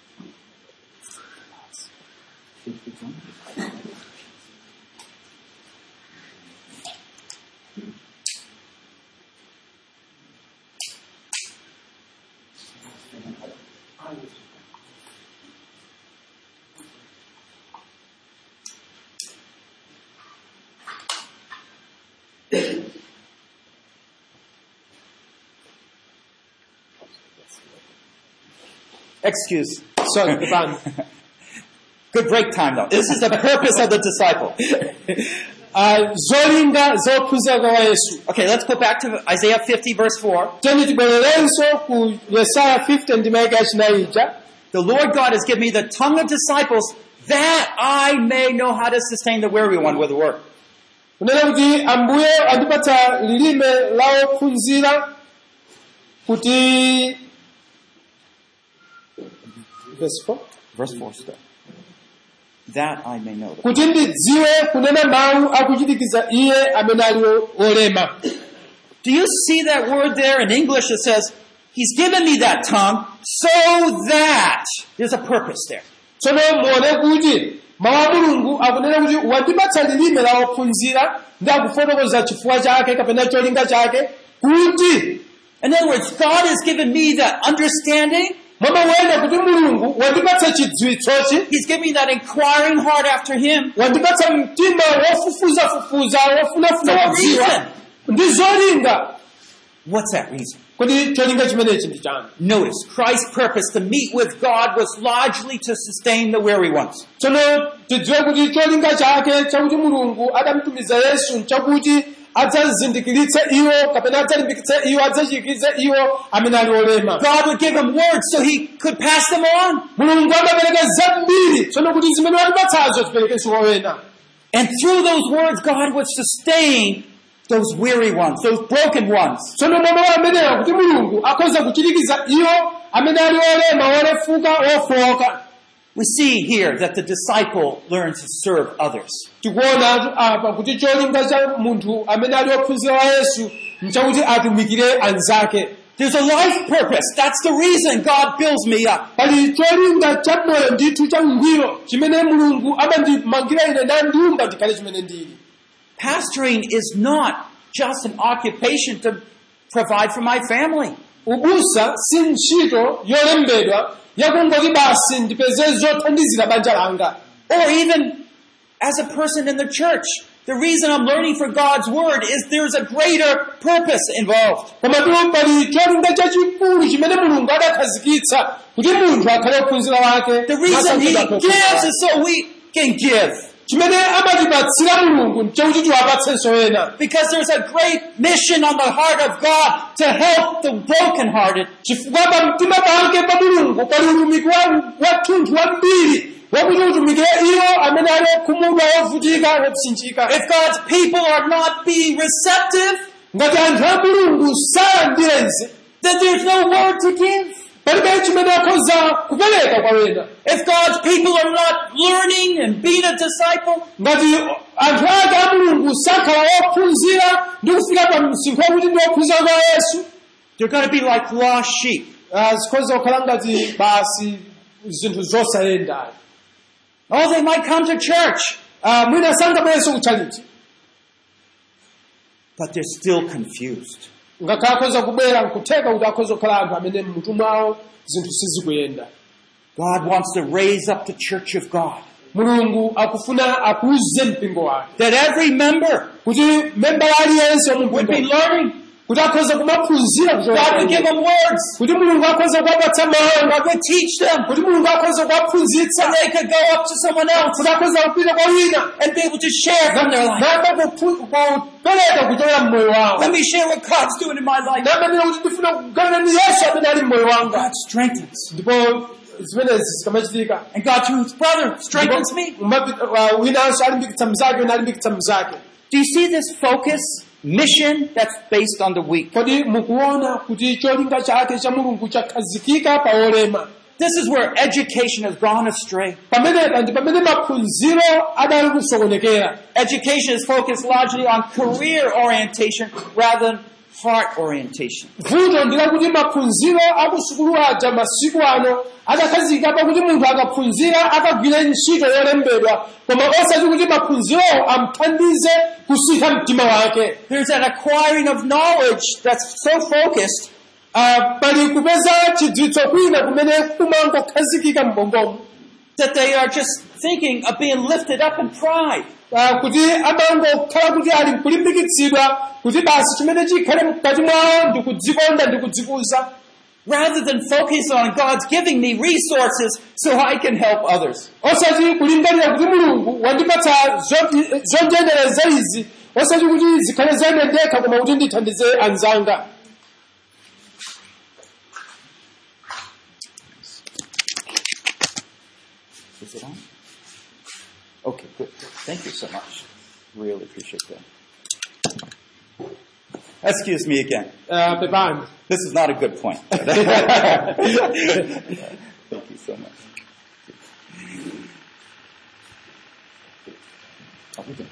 Excuse. sorry pepani Good break time though. This is the purpose of the disciple. Ah, zolinga za ophunzira kwa yesu Okay, let's go back to Isaiah 50 verse 4. tiyeni tibwererenso ku yesaya 50 ndi maika yachinayi ija The Lord God has given me the tongue of disciples that I may know how to sustain the weary one with the word. kunena kuti ambuye andipatsa lilime la ophunzira kuti Verse four? Verse 4 still. That I may know. kuti ndidziwe kunena mawu akuchitikiza iye amene ali olema Do you see that word there in English? It says, He's given me that tongue so that there's a purpose there. tsono muone kuti mawu a mulungu akunena kuti wandipatsa lilime la ophunzira ndi akufotokoza chifukwa chake kapena cholinga chake kuti In other words, God has given me that understanding. mwamawena kuti mulungu wandipatsa chidziwitsochi He's given me that inquiring heart after Him. wandipatsa mtima wofufuzafufuza wofunafuna For a kudziwa reason. ndi zolinga What's that reason? kuti cholinga chimenechi ndi chanu Notice, Christ's purpose to meet with God was largely to sustain the weary ones. tsono tidziwe kuti cholinga chake chakuti mulungu adamtumiza yesu nchakuti adzazindikiritse iwo kapena adzalimbikitse iwo adzachikize iwo amene ali olema God would give him words so he could pass them on. mulungu amapereka zambiri tsono kuti zimene watipatsazo tiperekenso kwa wena And through those words, God would sustain those weary ones, those broken ones. tsono mwa amenewa kuti mulungu akhoza kuchirikiza iwo amene ali olema olefuka ofoka We see here that the disciple learns to serve others. tikuona apa kuti cholinga cha munthu amene ali ophunzira wa yesu nchakuti atumikire anzake There's a life purpose. That's the reason God builds me up. pali cholinga cha moyo ndithu cha ngwiro chimene mulungu amandimangira ine nandiumba ndikhale chimene ndili Pastoring is not just an occupation to provide for my family. ubusa si ntchito yolembedwa yakungoti basi ndipeze zothandizira banja langa Or even as a person in the church. The reason I'm learning for God's word is there's a greater purpose involved. komatu pali cholinga chachikulu chimene mulungu adakhazikitsa kuti munthu akhale ophunzira wake The reason he masankhidwa gives ophunzira. is so we can give. chimene amatipatsira mulungu nchakuti tiwapatsenso ena Because there's a great mission on the heart of God to help the brokenhearted. chifukwa pa mtima pake pa mulungu pali utumiki wa- wathunthu wambiri wakuti utumikire iwo amene ali okhumudwa ovutika opsinjika If God's people are not being receptive, ngati anthu a mulungu salandirenze then there's no word to give. palibe chimene akhoza kupereka kwa wena If God's people are not learning and being a disciple, ngati anthu ake a mulungu sakhala ophunzira ndi kufika pa msinkhu wakuti ndi ophunzira kwa yesu they're going to be like lost sheep. ah, zikhoza kukhala ngati basi zinthu zosayenda Oh, they might come to church, Ah, mwina sangabwerenso kutchalichi but they're still confused. ngakhale akhoza kubwera nkutheka kuti akhoza kukhala anthu amene mmutu mwawo zinthu sizikuyenda God wants to raise up the church of God. mulungu akufuna akuze mpingo wake That every member kuti membala aliyense would be wamumpingo learning. kuti akhoza kumaphunzira God would give them words. kuti mulungu akhoza kuwapatsa mawu God would teach them. kuti mulungu akhoza kuwaphunzitsa And they could go up to someone else kuti akhoza kupita kwa wina and be able to share from their life. namba kupereka kuchokera mmoyo wawo Let me share what God's doing in my life. namenera kuti ndifuna kuganana ndi yesu amene ali mmoyo wanga God strengthens. ndipo zimenezi zikamachitika And God through his brother strengthens me. Umapita- uh, winanso alimbikitsa mzake wina alimbikitsa mzake Do you see this focus mission that's based on the weak? kodi mukuona kuti cholinga chake cha mulungu chakhazikika pa olema This is where education has gone astray. pamenepa ndi pamene maphunziro adali kusokonekera Education is focused largely on career orientation rather than heart orientation. vuto ndi lakuti maphunziro akusukulu aja masiku ano adakhazikika pakuti munthu akaphunzira akagwire ntchito yolembedwa koma osati kuti maphunzirowo amthandize kusintha mtima wake There's an acquiring of knowledge that's so focused Ah, pali kupeza chidziwitso kwina kumene kumangokhazikika m'bongomo that they are just thinking of being lifted up in pride. Ah, kuti amangokhala kuti ali mkulimbikitsidwa kuti basi chimene chikhale mkati mwawo ndi kudzikonda ndi kudzikuza rather than focus on God's giving me resources so I can help others. osati kulingalira kuti mulungu wandipatsa zo- zonjendereza izi osati kuti zikhale zaine ndekha koma kuti ndithandize anzanga Is it on? Okay, good. good. Thank you so much. Really appreciate that. Excuse me again. Ah, pepani This is not a good point. Thank you so much. Oh, we can-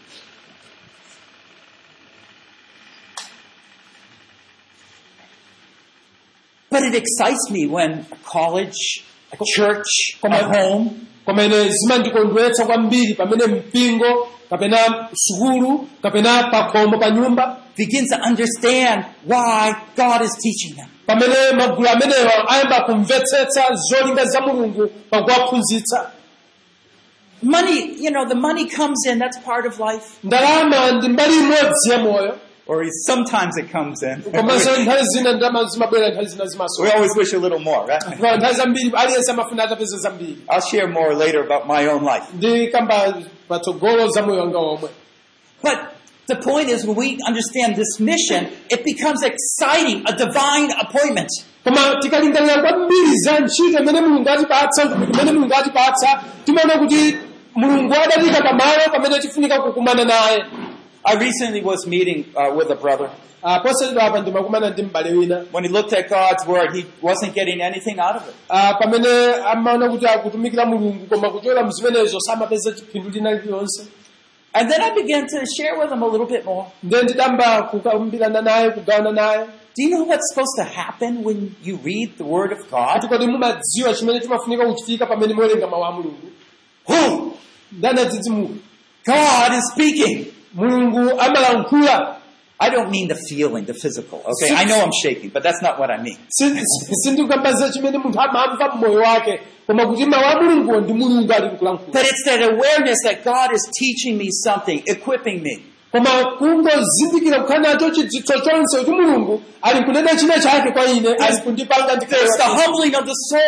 But it excites me when a college, a church, a home komene zimandikondwetsa kwambiri pamene mpingo kapena sukulu kapena pakhomo pa nyumba begins to understand why God is teaching them. pamene magulu amenewa ayamba kumvetsetsa zolinga za mulungu pakuwaphunzitsa Money, you know, the money comes in, that's part of life. ndalama ndi mbali imodzi ya moyo Or sometimes it comes in. komanso nthawi zina ndalama zimabwera nthawi zina we zimasowa always wish a little more, right? Kwa nthawi zambiri aliyense amafuna atapeza zambiri I'll share more later about my own life. ndi kamba patsogolo za moyo wanga omwe But the point is, when we understand this mission, it becomes exciting, a divine appointment. koma tikalingalira kwambiri za ntchito imene mulungu atipatsa imene mulungu atipatsa timaona kuti mulungu adatika pamalo pamene tifunika kukumana naye I recently was meeting uh, with a brother. Ah, posachedwa apa ndimakumana ndi m'bale wina When he looked at God's word, he wasn't getting anything out of it. Ah, pamene amaona kuti akutumikira mulungu koma kuchokera mzimenezo samapeza chipindu china chiliyonse And then I began to share with him a little bit more. ndiye ndidamba kukambirana naye kugawana naye Do you know what's supposed to happen when you read the word of God? ati kodi mumadziwa chimene chimafunika kuchitika pamene muwerenga mawu a mulungu Who? ndani adzidzimuka God is speaking. mulungu amalankhula I don't mean the feeling, the physical. Okay, I know I'm shaking, but that's not what I mean. Si- si- sindikukambaza chimene munthu amamva mmoyo wake koma kuti mawu a mulunguwo ndi mulungu ali kulankhula But it's that awareness that God is teaching me something, equipping me. koma kungozindikira kukhala nacho chidziwitso chonse kuti mulungu ali kunena china chake kwa ine ali kundipanga There's the ndikhala humbling of the soul.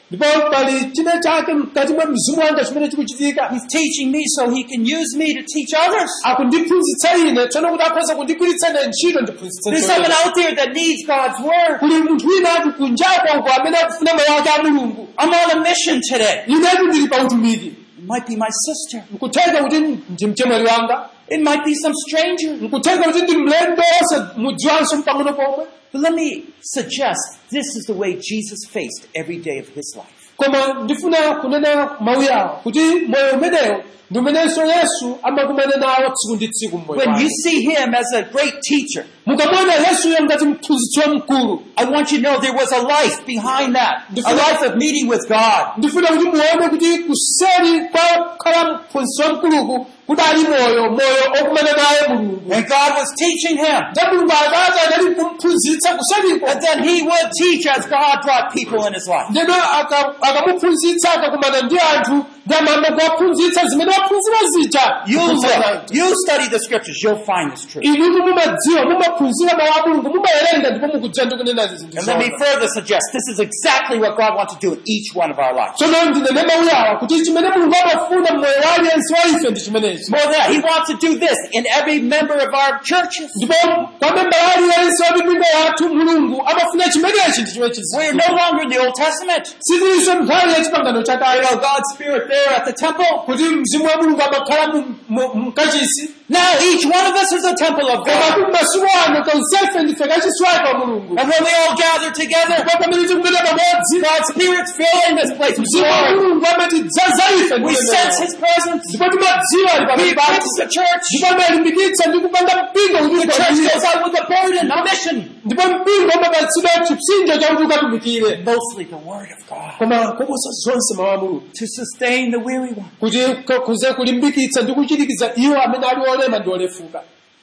ndipo pali china chake mkati mwa mzimu wanga chimene chikuchitika He's teaching me so he can use me to teach others. akundiphunzitsa ine tsono kuti akhoza kundigwiritsa ine ntchito ndiphunzitse There's ntchito someone ine. out there that needs God's word. kuli munthu wina ati kunjako uko amene akufuna moyo wake a mulungu I'm on a mission today. inetu ndili pa utumiki It might be my sister. nkutheka kuti ndi mchemwali wanga It might be some stranger. nkutheka kuti ndi mlendo ose mudziwanso mpang'ono pomwe But let me suggest this is the way Jesus faced every day of his life. koma ndifuna kunena mawu yawo kuti moyo umenewo ndi umenenso yesu amakumana nawo tsiku ndi tsiku mmoyo When you wake see him as a great teacher, mukamona yesuyo ngati mphunzitsi wamkulu I want you to know there was a life behind that. A life of meeting with God. ndifuna kuti muone kuti kuseri kwa kukhala mphunzitsi wamkuluku kudali moyo moyo okumana naye mulungu And God was teaching him. nda mulungu akati anali kumphunzitsa kuseriko And then he would teach as God brought people in his life. ndeno aka- akamuphunzitsa akakumana ndi anthu ndi amamba kuwaphunzitsa zimene waphunzira zija You look, you study the scriptures, you'll find this truth. inutu mumadziwa mumaphunzira mawu a mulungu mumawerenga ndipo mukudziwa ndi kunenazi zinthu And let me zonse. further suggest this is exactly what God wants to do in each one of our lives. tsono ndinene mawu yawa kuti chimene mulungu amafuna mmoyo wa aliyense wa ife ndi chimenechi More than that, he wants to do this in every member of our churches. ndipo kwa membala aliyense wa mipingo yathu mulungu amafuna chimenechi ndi chimene We're no longer in the Old Testament. sitilinso nthawi ya chipangano You chakale know, God's Spirit there at the temple. kuti mzimu wa mulungu amakhala mu- mu- mkachisi Now each one of us is a temple of koma God. kuti masiku ano tonsefe ndife kachisi wake wa mulungu And when we all gather together, ndipo pamene tikumene pamodzi God's Spirit's filling this place with mzimu wa glory. mulungu amatidzaza ife ndi We ulemerero. sense His presence. ndipo timadziwa ali He pamene equips pathu the church. ndipo amalimbikitsa ndi kupanga mpingo kuti The church ukwatire. goes out with a burden, a mission. ndipo mpingo umapatsidwa chipsinjo chakuti ukatumikire Mostly the Word of God. koma koposa zonse mawu a mulungu To sustain the weary one. kuti k- kuze kulimbikitsa ndi kuchirikiza iwo amene ali olema ndi olefuka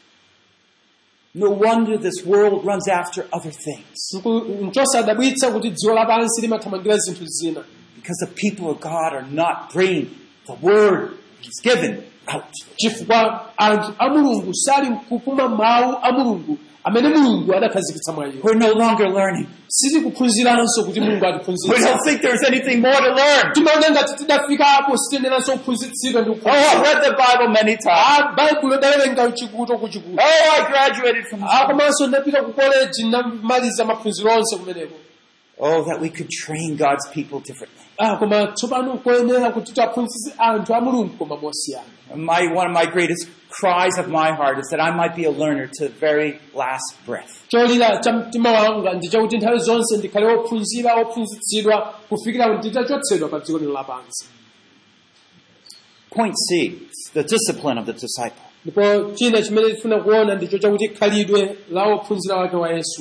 No wonder this world runs after other things. Nku- nchosadabwitsa kuti dziko lapansi limathamangira zinthu zina Because the people of God are not bringing the Word He's given out. chifukwa anthu a mulungu sali kupuma mawu a mulungu amene mulungu adakhazikitsa mwa iwo We're no longer learning. sitikuphunziranso kuti mulungu We atiphunzitsa don't think there's anything more to learn. timaona ngati tidafikapo sitiyeneranso kuphunzitsidwa ndi Oh, I've kuphunzitsa read the Bible many times. Ah, baibulo dawerenga chikuto ku chikuto Oh, I graduated from Ah, komanso ndapita ku koleji ndamaliza maphunziro onse kumeneko Oh, that we could train God's people differently. Ah, koma tsopano koyenera kuti tiaphunzitse anthu a mulungu koma mosiyana My, one of my greatest cries of my heart is that I might be a learner to the very last breath. cholira cha mtima wanga ndi chakuti nthawi zonse ndikhale wophunzira wophunzitsidwa kufikira kuti nditachotsedwa pa dziko lino lapansi Point C, the discipline of the disciple. ndipo china chimene tifuna kuona ndicho chakuti khalidwe la wophunzira wake wa yesu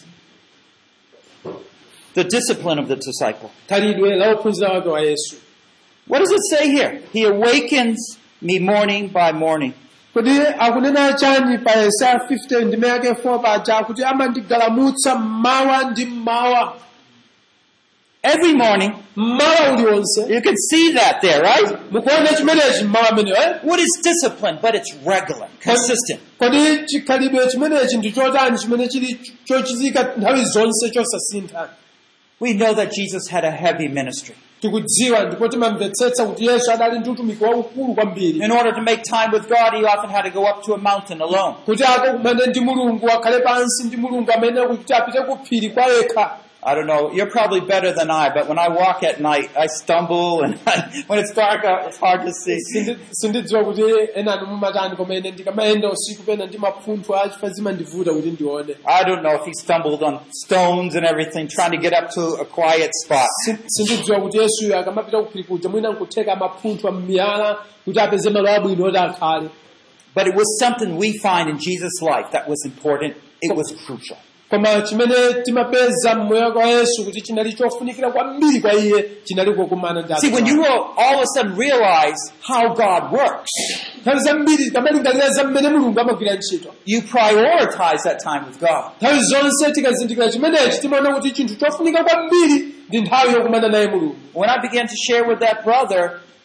The discipline of the disciple. khalidwe la wophunzira wake wa yesu What does it say here? He awakens me morning by morning. kodi akunena chani pa yesaya 50 ndime yake 4 paja kuti amandigalamutsa mmawa ndi mmawa Every morning, mmawa uliwonse you can see that there, right? mukuona chimenechi mmawa ameneyo eh? What is discipline? But it's regular, consistent. kodi chikhalidwe chimenechi ndi chotani chimene chili chochitika nthawi zonse chosasintha We know that Jesus had a heavy ministry. tikudziwa ndipo timamvetsetsa kuti yesu adali ndi utumiki waukulu kwambiri In order to make time with God, he often had to go up to a mountain alone. kuti akakumane ndi mulungu akhale pansi ndi mulungu amene kuti apite ku phiri kwa yekha I don't know, you're probably better than I, but when I walk at night, I stumble and when it's dark out, it's hard to see. Sindi- sindidziwa kuti enanu mumatani koma ine ndikamayenda usiku pena ndi mapunthwe achifa zimandivuta kuti ndione I don't know if he stumbled on stones and everything, trying to get up to a quiet spot. Sin- sindidziwa kuti yesuyo akamapita ku phiri kuja mwina nkutheka mapunthwe m'miyala kuti apeze malo abwino oti akhale But it was something we find in Jesus' life that was important. It was crucial. koma chimene timapeza mmoyo wa yesu kuti chinali chofunikira kwambiri kwa iye chinali kukumana ndi See, anthu when ake. you will all of a sudden realize how God works, nthawi zambiri tamalingalira za mmene mulungu amagwira ntchito you prioritize that time with God. nthawi zonse tikazindikira chimenechi timaona kuti chinthu chofunika kwambiri ndi nthawi yokumana naye mulungu When I began to share with that brother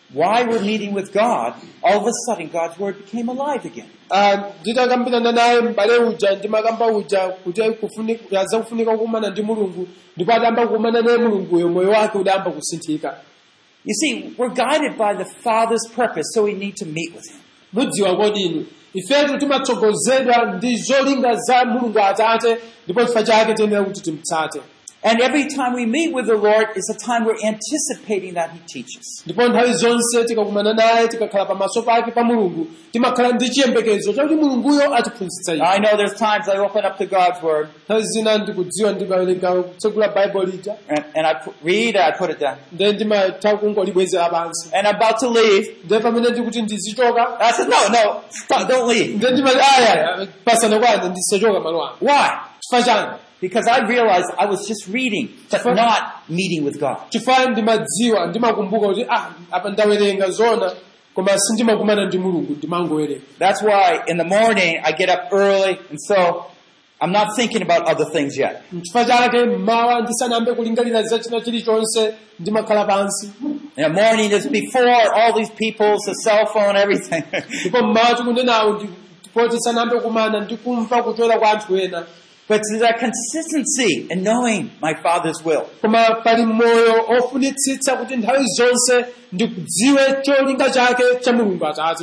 why we're meeting with God, all of a sudden God's Word became alive again. Ah, nditakambirana naye m'bale uja ndimakamba uja kuti kufuni- yaza kufunika kukumana ndi mulungu ndipo adayamba kukumana naye mulunguyo moyo wake udayamba kusinthika You see, we're guided by the Father's purpose, so we need to meet with Him. mudziwa kodini ifetu timatsogozedwa ndi zolinga za mulungu atate ndipo chifukwa chake tiyenera kuti timtsate And every time we meet with the Lord is a time we're anticipating that He teaches. ndipo nthawi zonse tikakumana naye tikakhala pamaso pake pa mulungu timakhala ndi chiyembekezo chakuti mulunguyo atiphunzitsa ife I know there's times I open up to God's Word nthawi zina ndikudziwa ndimawerenga kutsegula baibulo lija and, and I put, read it, I put it down. ndiye ndimatha kungolibwezera pansi And I'm about to leave. ndiye pamene ndikuti ndizichoka I said, no, no, stop, don't leave. ndiye ndimati aya pasana kwana ndisachoka malo ano Why? chifukwa chani Because I realized I was just reading, but Sure. not meeting with God. chifukwa ndimadziwa ndimakumbuka kuti ah apa ndawerenga zona koma sindimakumana ndi mulungu ndimangowerenga That's why in the morning I get up early, and so I'm not thinking about other things yet. chifukwa chake mmawa ndisanayambe kulingalira za china chilichonse ndimakhala pansi And the morning is before all these people's, the cell phone, everything. ndipo mmawa tikunenawo ndipo tisanayambe kumana ndikumva kuchokera kwa anthu ena but it's that consistency in knowing my Father's will. koma pali moyo ofunitsitsa kuti nthawi zonse ndikudziwe cholinga chake cha mulungu atate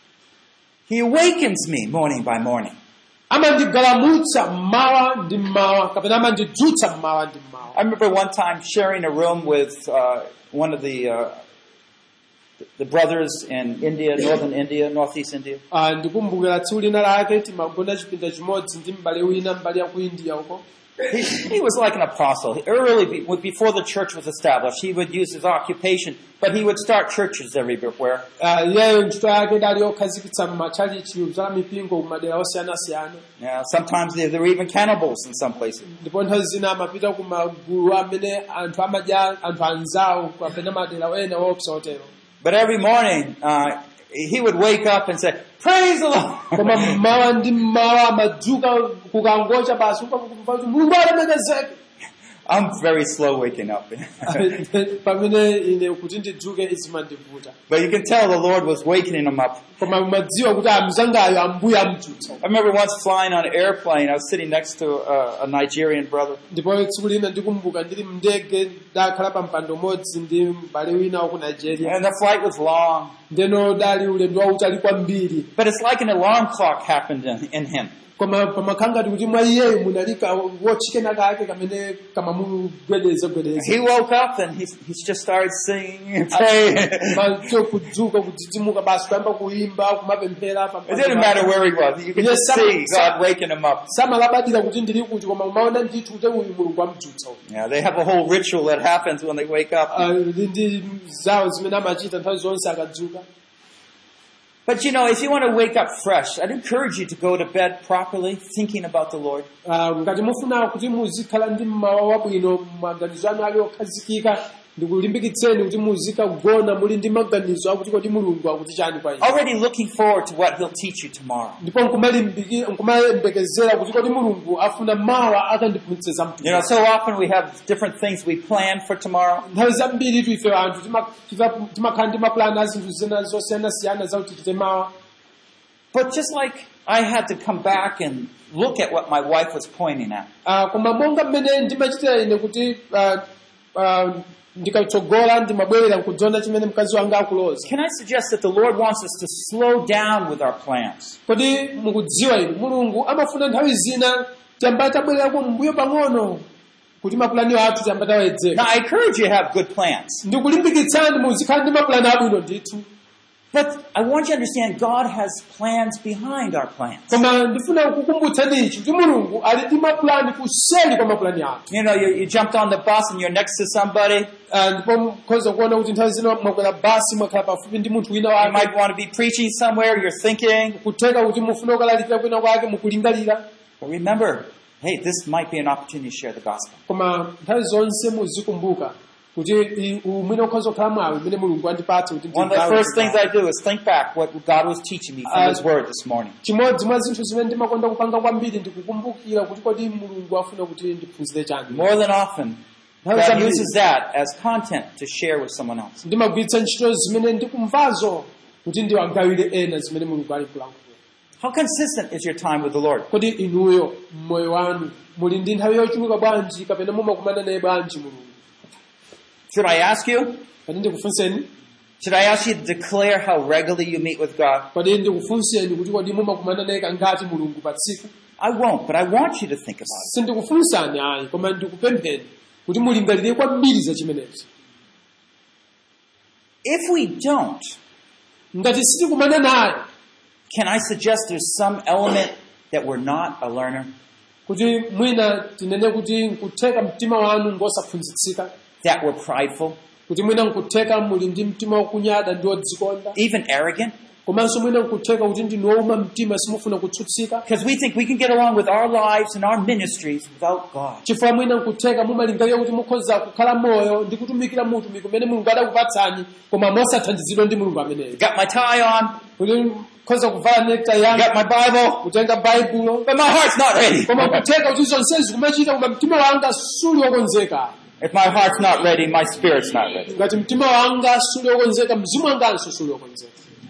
He awakens me morning by morning. amandigalamutsa mmawa ndi mmawa kapena amandidzutsa mmawa ndi mmawa I remember one time sharing a room with uh, one of the uh, the brothers in India, northern India, northeast India. Ah, ndikumbukira tsiku lina lake timagona chipinda chimodzi ndi m'bale wina m'bale ya ku india uko He, he was like an apostle. Early, be- before the church was established, he would use his occupation, but he would start churches everywhere. Ah, iyeyo ntchito yake idali yokhazikitsa m'matchalichi za mipingo kumadera osiyanasiyana Now, sometimes there, there were even cannibals in some places. ndipo nthawi zina amapita ku magulu amene anthu amadya anthu anzawo kapena madera ena woopsa otero But every morning, uh, he would wake up and say, "Praise the koma Lord." mmawa ndi mmawa amadzuka kukangocha basi ukakumva kuti mulungu alemekezeke I'm very slow waking up. pamene ine kuti ndidzuke izimandivuta but you can tell the Lord was wakening him up. koma umadziwa kuti amzangayo ambuye amdzutsa I remember once flying on an airplane. I was sitting next to a, a Nigerian brother, ndipo tsiku lina ndikumbuka ndili mndege ndakhala pa mpando umodzi ndi m'bale wina wa ku nigeria and the flight was long. ndeno dali ulendo wautali kwambiri But it's like an alarm clock happened in, in him. koma pamakhala ngati kuti mwa iyeyo munalika wotchikena kake kamene kamamugwedeza gwedeza He woke up and he, he just started singing and praying. macho kudzuka kudzidzimuka basi kuyamba kuimba kumapemphera pa It didn't matter where he was. You could Yes, just some- see God waking him up. samalabadira kuti ndili kuti koma umaona ndithu kuti uyu mulungu amdzutsa uyu. Yeah, they have a whole ritual that happens when they wake up. Ah, ndi ndi zawo zimene amachita nthawi zonse akadzuka But you know, if you want to wake up fresh, I'd encourage you to go to bed properly, thinking about the Lord. Ah, ngati mufuna kuti muzikhala ndi mmawa wabwino maganizo anu ali okhazikika ndikulimbikitseni kuti muzikagona muli ndi maganizo akuti kodi mulungu akuti chani kwa inu Already looking forward to what He'll teach you tomorrow. ndipo nkumalimbiki- nkumayembekezera kuti kodi mulungu afuna mawa akandiphunzitsa You know, mtumiki so often we have different things we plan for tomorrow. nthawi zambiri tu ife anthu tima- tifa- timakhala ndi mapulani a zinthu zina zosiyanasiyana zakuti tichite mawa But just like I had to come back and look at what my wife was pointing at. Ah, koma monga mmene ndimachitira ine kuti ah, ah, ndikatsogola ndimabwerera kudzona chimene mkazi wanga akuloza Can I suggest that the Lord wants us to slow down with our plans? kodi mukudziwa inu mulungu amafuna nthawi zina tiyamba tabwererako mbuyo pang'ono kuti mapulani athu tiyamba Now, tawedzeka I encourage you to have good plans. ndikulimbikitsani muzikhala ndi mapulani abwino ndithu But I want you to understand God has plans behind our plans. koma ndifuna kukumbutsani ichi kuti mulungu ali ndi mapulani kuseli kwa mapulani athu You know, you, you jumped on the bus and you're next to somebody. Ah, ndipo mukhoza kuona kuti nthawi zina mwakwera basi mwakhala pafupi ndi munthu wina You wake might want to be preaching somewhere. You're thinking. kutheka kuti mufuna kukalalikira kwina kwake mukulingalira But remember, hey, this might be an opportunity to share the gospel. koma nthawi zonse muzikumbuka kuti i- umwene ukhoza kukhala mwawi umene mulungu andipatsa kuti One of the ndigawe first things kuti I do is think back what God was teaching me from Uh, His Word this morning. chimodzi mwa zinthu zimene ndimakonda kupanga kwambiri ndikukumbukira kuti kodi mulungu afuna kuti ndiphunzire chani More than often, nthawi God zambiri uses that as content to share with someone else. ndimagwiritsa ntchito zimene ndikumvazo kuti ndiwagawire ena zimene mulungu ali kulankhula How consistent is your time with the Lord? kodi inuyo mmoyo wanu muli ndi nthawi yochuluka bwanji kapena mumakumana naye bwanji mulungu Should I ask you? kodi ndikufunseni Should I ask you to declare how regularly you meet with God? kodi ndikufunseni kuti kodi mumakumana naye kangati mulungu pa tsiku I won't, but I want you to think about it. sindikufunsani ayi koma ndikupempheni kuti mulingalire kwambiri za chimenechi If we don't, ngati sitikumana naye can I suggest there's some element that we're not a learner? kuti mwina tinene kuti nkutheka mtima wanu ngosaphunzitsika That we're prideful, kuti mwina nkutheka muli ndi mtima wokunyada ndi wodzikonda even arrogant? komanso mwina nkutheka kuti ndinu wowuma mtima simufuna kutsutsika Because we think we can get along with our lives and our ministries without God. chifukwa mwina nkutheka mumalingalira kuti mukhoza kukhala moyo ndi kutumikira mutumiki umene mulungu adakupatsani koma mosathandizidwa ndi mulungu ameneyo Got my tie on, kuti mukhoza kuvala nekta yanga got my Bible, kutenga baibulo but my heart's not ready. koma kutheka kuti zonsezi kumachita koma mtima wanga suli wokonzeka If my heart's not ready, my spirit's not ready. ngati mtima wanga suli wokonzeka mzimu wanganso suli wokonzeka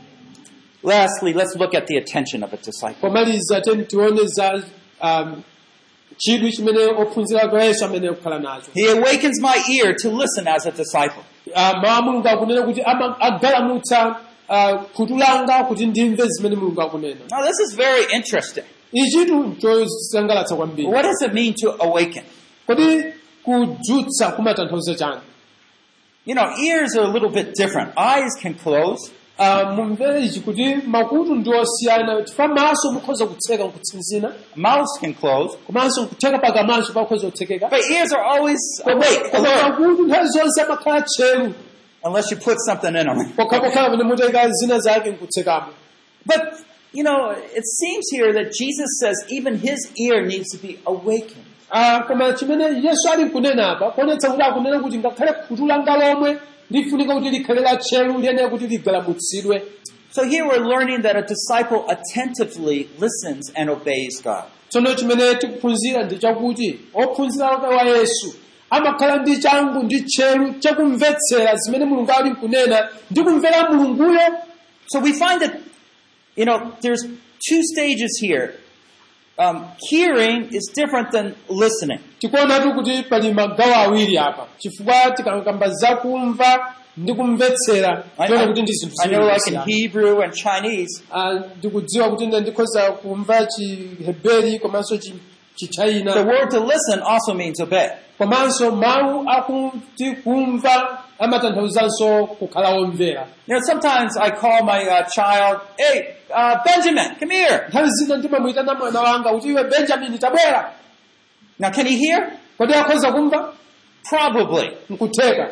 Lastly, let's look at the attention of a disciple. pomaliza teni tione za um, chidwi chimene ophunzira a yesu amene akukhala nacho He awakens my ear to listen as a disciple. uh, mawu a mulungu akunena kuti ama- agalamutsa uh, khutu langa kuti ndimve zimene mulungu akunena Now, this is very interesting. ichitu chosangalatsa kwambiri What does it mean to awaken? kodi kudzutsa kumatanthauza chani You know, ears are a little bit different. Eyes can close, uh, mumvere ichi kuti makutu ndi osiyana chifukwa maso mukhoza kutseka nkutsinzina mouths can close, komanso nkutheka pakamanso pakhoza kutsekeka but ears are always awake, koma alert, makutu nthawi zonse amakhala tcheru unless you put something in them. pokhapokhala pamene mutayika zina zake nkutsekamo But, you know, it seems here that Jesus says even his ear needs to be awakened. Ah, koma chimene yesu ali nkunena apa kuonetsa kuti akunena kuti ngakhale khutu langa lomwe lifunika kuti likhale la tcheru liyenera kuti ligalamutsidwe So here we're learning that a disciple attentively listens and obeys God. tsono chimene tikuphunzira ndi chakuti ophunzira ake wa yesu amakhala ndi changu ndi tcheru chakumvetsera zimene mulungu ali nkunena ndi kumvera mulunguyo So we find that, you know, there's two stages here. Um, hearing is different than listening. tikuonatu kuti pali magawo awiri apa chifukwa tikakamba zakumva ndi kumvetsera I, tiona kuti ndi zinthu I know, ziwiri like in zosiyana. Hebrew and Chinese, Ah, ndikudziwa kuti ine ndikhoza kumva chiheberi komanso chi- the chichina word to listen also means obey. komanso mawu akuti kumva amatanthauzanso kukhala womvera You know, sometimes I call my uh, child, "Hey, uh, Benjamin, come here." nthawi zina ndimamuyitana mwana wanga kuti iwe benjamini tabwera Now, can he hear? kodi akhoza kumva Probably. nkutheka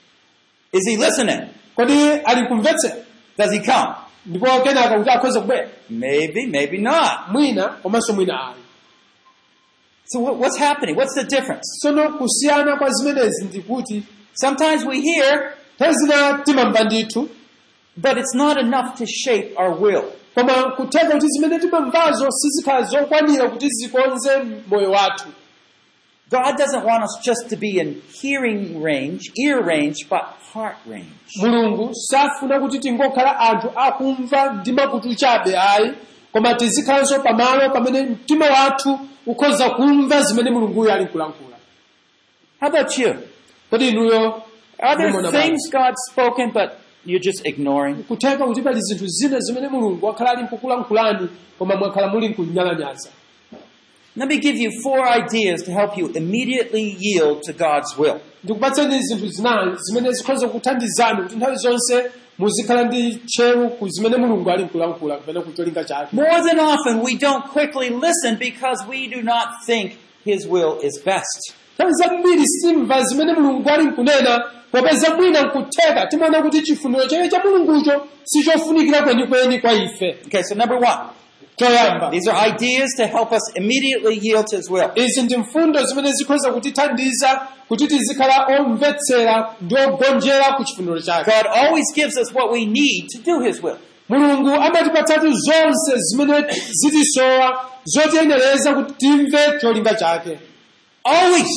Is he listening? kodi ali kumvetsera Does he come? ndipo kenaka kuti akhoza kubwera Maybe, maybe not. mwina komanso mwina ayi So what, what's happening? What's the difference? tsono kusiyana kwa zimenezi ndikuti Sometimes we hear, nthawi zina timamva ndithu but it's not enough to shape our will. koma kutheka kuti zimene timamvazo sizikhala zokwanira kuti zikonze moyo wathu God doesn't want us just to be in hearing range, ear range, but heart range. mulungu safuna kuti tingokhala anthu akumva ndi makutu chabe ayi koma tizikhalanso pamalo pamene mtima wathu ukhoza kumva zimene mulunguyo ali nkulankhula How about you? kodi inuyo Are there mumona things God's spoken, but you're just ignoring? bwanji? kutheka kuti pali zinthu zina zimene mulungu wakhala ali nkukulankhulani koma mwakhala muli nkunyalanyaza Let me give you four ideas to help you immediately yield to God's will. ndikupatseni zinthu zinayi zimene zikhoza kuthandizani kuti nthawi zonse muzikhala ndi tcheru ku zimene mulungu ali nkulankhula kapena ku cholinga chake More than often, we don't quickly listen because we do not think His will is best. nthawi zambiri simva zimene mulungu ali nkunena popeza mwina nkutheka timaona kuti chifuniro chake cha mulungucho sichofunikira kwenikweni kwa ife Okay, so number one, choyamba these are ideas to help us immediately yield to His will. izi ndi mfundo zimene zikhoza kutithandiza kuti tizikhala omvetsera ndi ogonjera ku chifuniro chake God always gives us what we need to do His will. mulungu amatipatsatu zonse zimene zitisowa zotiyenereza kuti timve cholinga chake Always.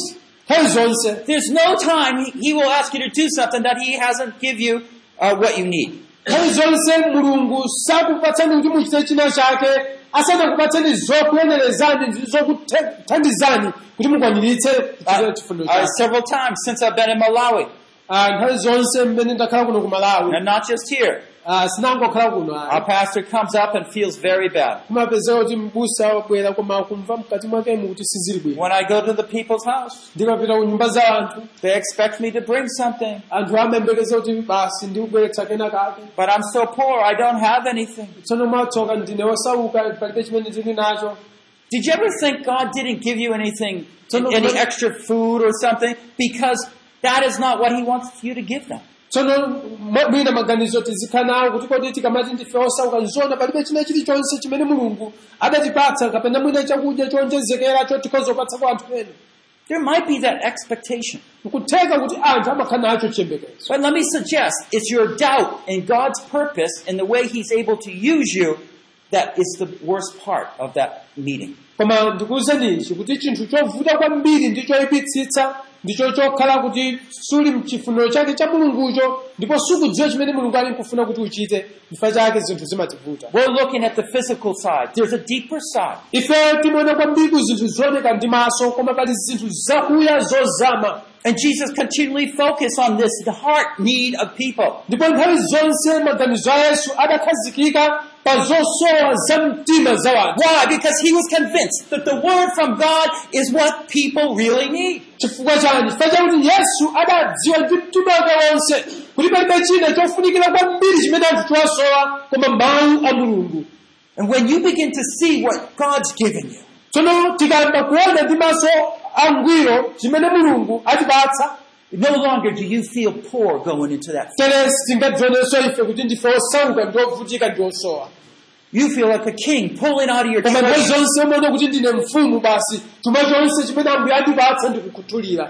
nthawi zonse There's no time he, he will ask you to do something that he hasn't give you uh, what you need. nthawi zonse mulungu sakupatsani kuti muchite china chake asanakupatseni zokuyenerezani ndi zokuthandizani kuti mukwaniritse kuchita chifuniro Uh, chake several times since I've been in Malawi, Ah, nthawi zonse mmene ndakhala kuno ku malawi and not just here. ah, sinangokhala kuno Our ayi. pastor comes up and feels very bad. kumapezeka kuti mbusa wabwera koma kumva mkati mwakemu kuti sizili bwino When I go to the people's house, ndikapita ku nyumba za anthu they expect me to bring something, anthu amayembekeza kuti basi ndikubweretsa kena kake but I'm so poor, I don't have anything. tsono mwatsoka ndine wosauka palibe chimene ndili nacho Did you ever think God didn't give you anything, So no, any but- extra food or something? Because that is not what He wants you to give them. tsono mwa- mwina maganizo tizikhala nawo kuti kodi tikamati ndife osauka nzona palibe china chilichonse chimene mulungu adatipatsa kapena mwina chakudya chonjezekera chotikhoza kupatsa kwa anthu ena There might be that expectation. nkutheka kuti anthu amakhala nacho chiyembekezo But let me suggest it's your doubt in God's purpose and the way He's able to use you that is the worst part of that meeting. koma ndikuwuzenichi kuti chinthu chovuta kwambiri ndi choyipitsitsa ndicho chokhala kuti suli mchifuniro chake cha mulungucho ndipo sukudziwa chimene mulungu ali nkufuna kuti uchite chifukwa chake zinthu zimativuta We're looking at the physical side. There's a deeper side. ife timaona kwambiri zinthu zooneka ndi maso koma pali zinthu zakuya zozama And Jesus continually focused on this, the heart need of people. ndipo nthawi zonse maganizo a yesu adakhazikika pa zosowa za mtima za wanthu Why? Because he was convinced that the word from God is what people really need. chifukwa chani chifukwa chakuti yesu adadziwa ndi mtima wake wonse kuti palibe china chofunikira kwambiri chimene anthu tiwasowa koma mawu a mulungu And when you begin to see what God's given you, tsono tikayamba kuona ndi maso angwiro chimene mulungu atipatsa no longer do you feel poor going into that. tere sitingadzionenso ife kuti ndife osauka ndi ovutika ndi osowa You feel like a king pulling out of your koma nthawi treasure. zonse umaona kuti ndine mfumu basi chuma chonse chimene ambuye andipatsa ndikukhuthulira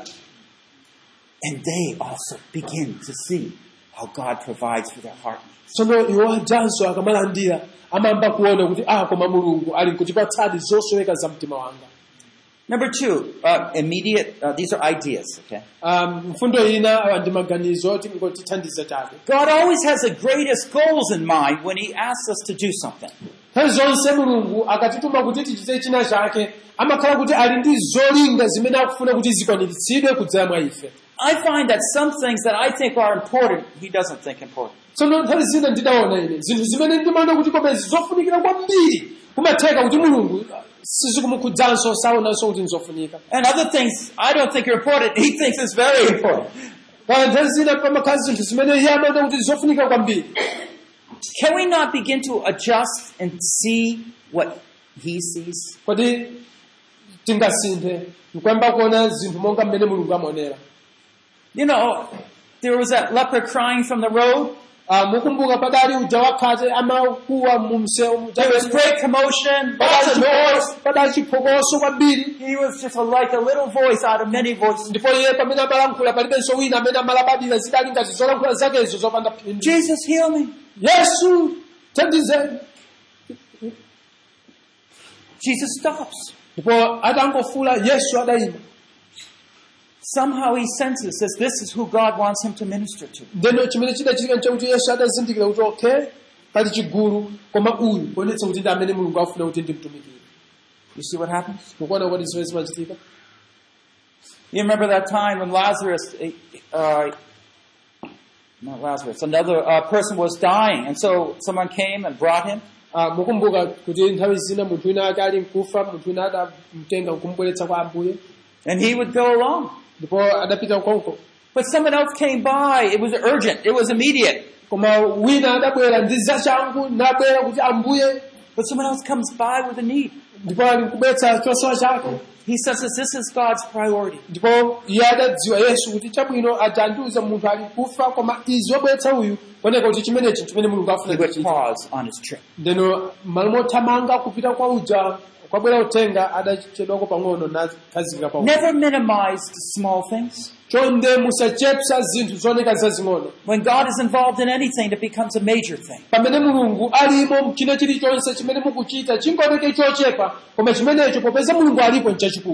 And they also begin to see how God provides for their heart. tsono iwo ajanso akamalandira amayamba kuona kuti ah koma mulungu ali nkutipatsadi zosoweka za mtima wanga Number two, uh, immediate, uh, these are ideas, okay? um, mfundo ina awa ndi maganizo oti ngotithandiza chabe God always has the greatest goals in mind when He asks us to do something. nthawi zonse mulungu akatituma kuti tichite china chake amakhala kuti ali ndi zolinga zimene akufuna kuti zikwaniritsidwe kudzera mwa ife I find that some things that I think are important, He doesn't think important. tsono nthawi zina ndidaona ine zinthu zimene ndimaona kuti komezi zofunikira kwambiri kumatheka kuti mulungu sizikumukhudzaso saonanso kuti nzofunika And other things I don't think are important, He thinks is very important. kaya nthawi zina pamakhala zinthu zimene iye amaona kuti zofunika kwambiri Can we not begin to adjust and see what He sees? kodi tingasinthe nkuyamba kuona zinthu monga mmene mulungu amaonera You know, there was that leper crying from the road. Ah, mukumbuka padali uja wakhate amakuwa mu msewu There was great commotion, lots of noise. padali chiphokoso kwambiri He was just a, like a little voice out of many voices. ndipo iye pamene amalankhula palibenso wina amene amalabadira zidali ngati zolankhula zakezo zopanda phindu Jesus, heal me. yesu thandizeni Jesus stops. ndipo atangofula yesu adayima Somehow he senses that this is who God wants him to minister to. ndeno chimene chidachitika nchakuti yesu adazindikira kuti okay pali chigulu koma uyu kuonetsa kuti ndi amene mulungu afuna kuti ndimtumikire You see what happens? mukuona kuti zimene zimachitika You remember that time when Lazarus, uh, not Lazarus, another uh, person was dying, and so someone came and brought him. Ah, mukumbuka kuti nthawi zina munthu wina ake ali mkufa munthu wina adamtenga nkumubweretsa kwa ambuye And he would go along. ndipo adapita ukonko But someone else came by. It was urgent. It was immediate. koma wina adabwera ndi zachangu nabwera kuti ambuye But someone else comes by with a need. ndipo ali kubweretsa chosowa chake He senses this is God's priority. ndipo iye adadziwa yesu kuti chabwino atandiuza munthu ali kufa koma izi wabweretsa uyu kuoneka kuti chimenechi chimene mulungu He afuna would kuchita pause on his trip. ndeno malo mothamanga kupita kwa uja kwabwera utenga adachedwako pang'ono nakhazikika pa uja. Never minimize the small things. chonde musachepsa zinthu zooneka zazing'ono When God is involved in anything, it becomes a major thing. pamene mulungu alimo mchina chilichonse chimene mukuchita chingoneke chochepa koma chimenecho popeza mulungu alipo nchachikulu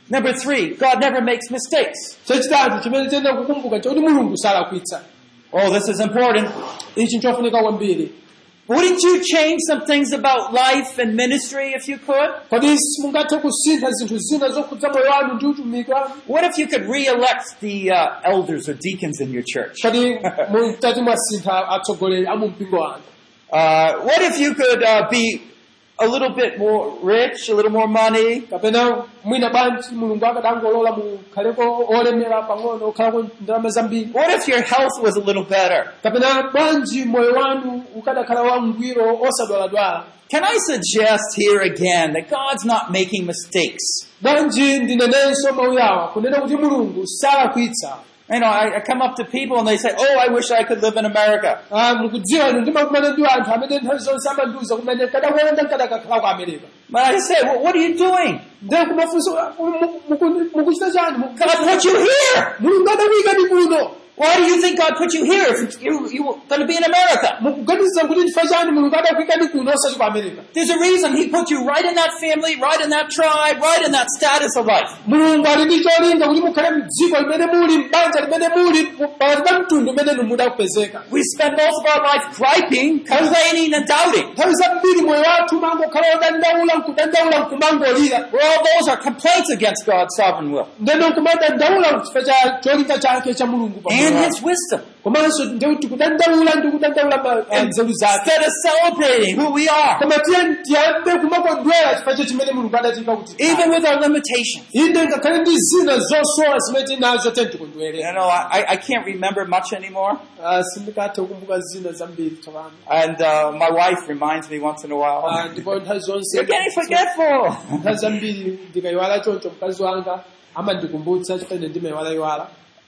Number three, God never makes mistakes. chachitatu chimene tiyenera kukumbuka chakuti mulungu salakwitsa Oh, this is important. ichi nchofunika kwambiri Wouldn't you change some things about life and ministry if you could? kodi simungathe kusintha zinthu zina zokhudza moyo wanu ndi utumiki wanu What if you could re-elect the uh, elders or deacons in your church? kodi mutati mwasintha atsogoleri a mu mpingo wanu Uh, what if you could uh, be a little bit more rich, a little more money? kapena mwina bwanji mulungu akadangolola mukhaleko olemera pang'ono okhalako ndalama zambiri What if your health was a little better? kapena bwanji moyo wanu ukadakhala wangwiro osadwaladwala Can I suggest here again that God's not making mistakes? bwanji ndinenenso mawu awa kunena kuti mulungu salakwitsa You know, I, I come up to people and they say, "Oh, I wish I could live in America." Ah, mukudziwa inu ndimakumana ndi anthu amene nthawi zonse amandiuza kumene nkadakonda nkadakakhala ku america But I say, "Well, what are you doing? ndiye kumafunsa "Mu- mu- muku- mukuchita chani Mu- God put you here. mulungu adakuyikani kuno Why do you think God put you here if you you were going to be in America?" mukuganiza kuti ndifa chani mulungu adakuyikani kuno osati ku america There's a reason He put you right in that family, right in that tribe, right in that status of life. mulungu ali ndi cholinga kuti mukhale mdziko limene muli m'banja limene muli pakati pa mtundu umene inu mudakupezeka We spend most of our life griping, complaining, and doubting. nthawi zambiri moyo wathu mangokhala odandaula nkudandaula nkumangolira Well, all those are complaints against God's sovereign will ndeno nkumadandaula chifukwa cha cholinga chake cha mulungu pa moyo and wathu. His wisdom. komanso ndikuti kudandaula ndi kudandaula ma- eh, nzeru zake Instead of celebrating who we are, koma tiye tiyambe kumakondwera chifukwa cha chimene mulungu adatika kuti even with our limitations. inde ngakhale ndi zina zosowa zimene tinazo tiye tikondwere You know, I, I can't remember much anymore. Ah, sindikathe kukumbuka zina zambiri tsopano And uh, my wife reminds me once in a Ah, while. ndipo nthawi zonse You're getting forgetful. nthawi zambiri ndikayiwala choncho mkazi wanga amandikumbutsa chifukwa ine ndimayiwala yiwala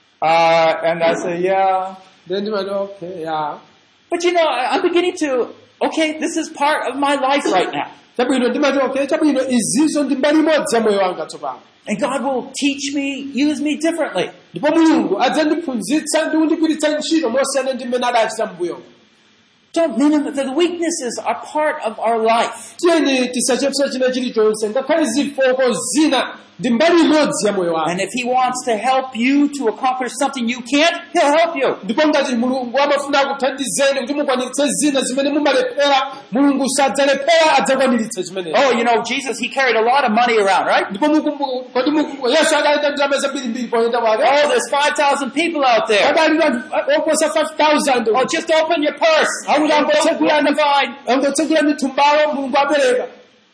Uh, and I say, yeah. then ndimati okay ya But you know, I- I'm beginning to, okay, this is part of my life right now. chabwino ndimati okay chabwino izizo ndi mbali imodzi ya moyo wanga tsopano And God will teach me, use me differently. ndipo mulungu adzandiphunzitsa ndi kundigwiritsa ntchito mosiyana ndi mmene adachita mbuyo Don't minimize, the weaknesses are part of our life. tiyeni tisachepsa china chilichonse ngakhale zifoko zina ndi mbali imodzi ya moyo wanga And if He wants to help you to accomplish something you can't, He'll help you. ndipo ngati mulungu amafuna akuthandizeni kuti mukwaniritse zina zimene mumalephera mulungu sadzalephera adzakwaniritse zimenezo Oh, you know, Jesus, He carried a lot of money around, right? ndipo mukumbuka kodi mukumbuka yesu adalita ndalama zambirimbiri poyenda kwake Oh, there's 5,000 people out there. adali anthu oposa 5000 Oh, just open your purse. I would have Don't said, go on the vine. angotsekula mithumbayo mulungu apereka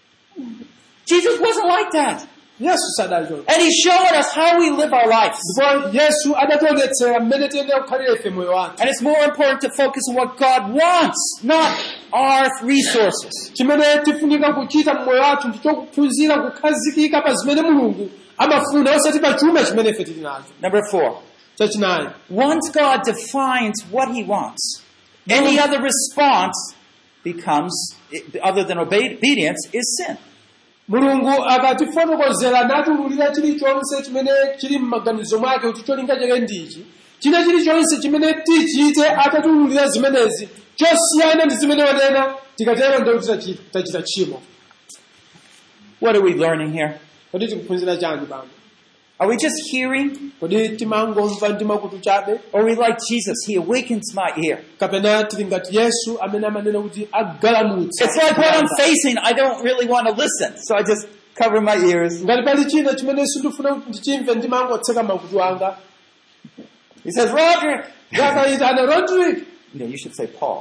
Jesus wasn't like that. yesu sadali choncho And He's showing us how we live our lives. ndipo yesu adationetsera mmene tiyenera kukhalira ife moyo wathu And it's more important to focus on what God wants, not our resources. chimene tifunika kuchita mmoyo wathu ndichokuphunzira kukhazikika pa zimene mulungu amafuna osati pa chuma chimene ife tili nacho Number four. chachinayi Once God defines what He wants, any other response becomes, other than obedience, is sin. mulungu akatifotokozera natululira chilichonse chimene chili m'maganizo mwake kuti cholinga chake ndichi china chilichonse chimene tichite atatululira zimenezi chosiyana ndi zimene wanena tikatero ndikuti tachi- tachita tchimo What are we learning here? kodi tikuphunzira chani pano Are we just hearing? kodi timangomva ndi makutu chabe Or are we like Jesus? He awakens my ear. kapena tili ngati yesu amene amanena kuti agalamutsa It's like what I'm facing, I don't really want to listen. So I just cover my ears. ngati pali china chimene sindifuna kuti ndichimve ndimangotseka makutu anga He says, Roger! yakayitana rodrick No, you should say Paul.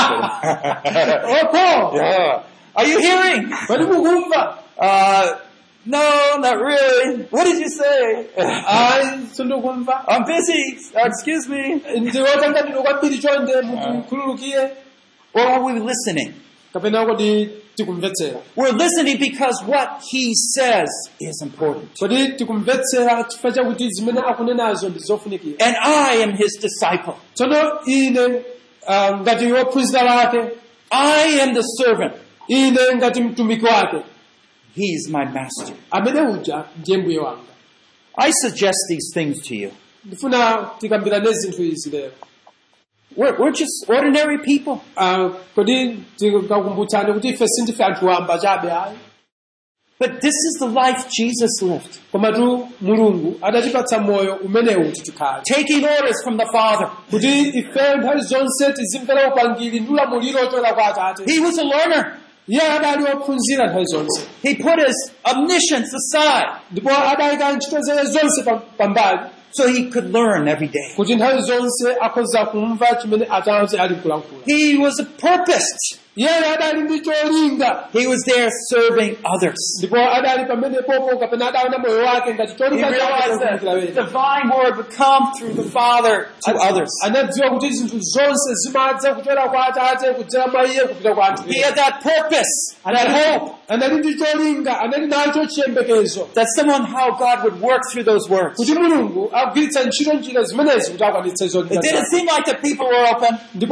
opo yeah. Are you hearing? kodi mukumva Uh, no, not really. What did you say? ayi sindikumva I'm busy. Uh, excuse me. ndiwotanganidwa kwambiri chonde mukhululukire Or are we listening? kapena kodi tikumvetsera We're listening because what he says is important. kodi tikumvetsera chifukwa chakuti zimene akunenazo ndi zofunikira And I am his disciple. tsono ine ah, ngati wophunzira wake I am the servant. ine ngati mtumiki wake He's my master. amene uja ndiye mbuye wanga I suggest these things to you. ndifuna tikambirane zinthu izi lero We're, we're just ordinary people. Ah, kodi tikakumbutsani kuti ife sindife anthu wamba chabe ayi But this is the life Jesus lived, komatu mulungu adatipatsa moyo umenewu kuti tikhale taking orders from the Father. kuti ife nthawi zonse tizimvera upangiri ndi ulamuliro ochokera kwa atate He was a learner. iye adali wophunzira nthawi zonse He put his omniscience aside ndipo adayika ntchito zake zonse pa- pambali so he could learn every day. kuti nthawi zonse akhoza kumva chimene atate ali kulankhula He was purposed. iyeyo adali ndi cholinga He was there serving others. ndipo adali pamenepopo kapena adaona moyo wake ngati He cholinga chake realized that chokumbukira the wena divine word would come through the Father to others. anadziwa kuti zinthu zonse zimadza kuchokera kwa atate kudzera mwa iye kupita kwa anthu He ena. had that purpose, that hope, anali ndi cholinga anali nacho chiyembekezo that somehow God would work through those words. kuti mulungu akugwiritsa ntchito njira zimenezi kuti akwanitse It zolinga didn't zake. seem like the people were open. ndipo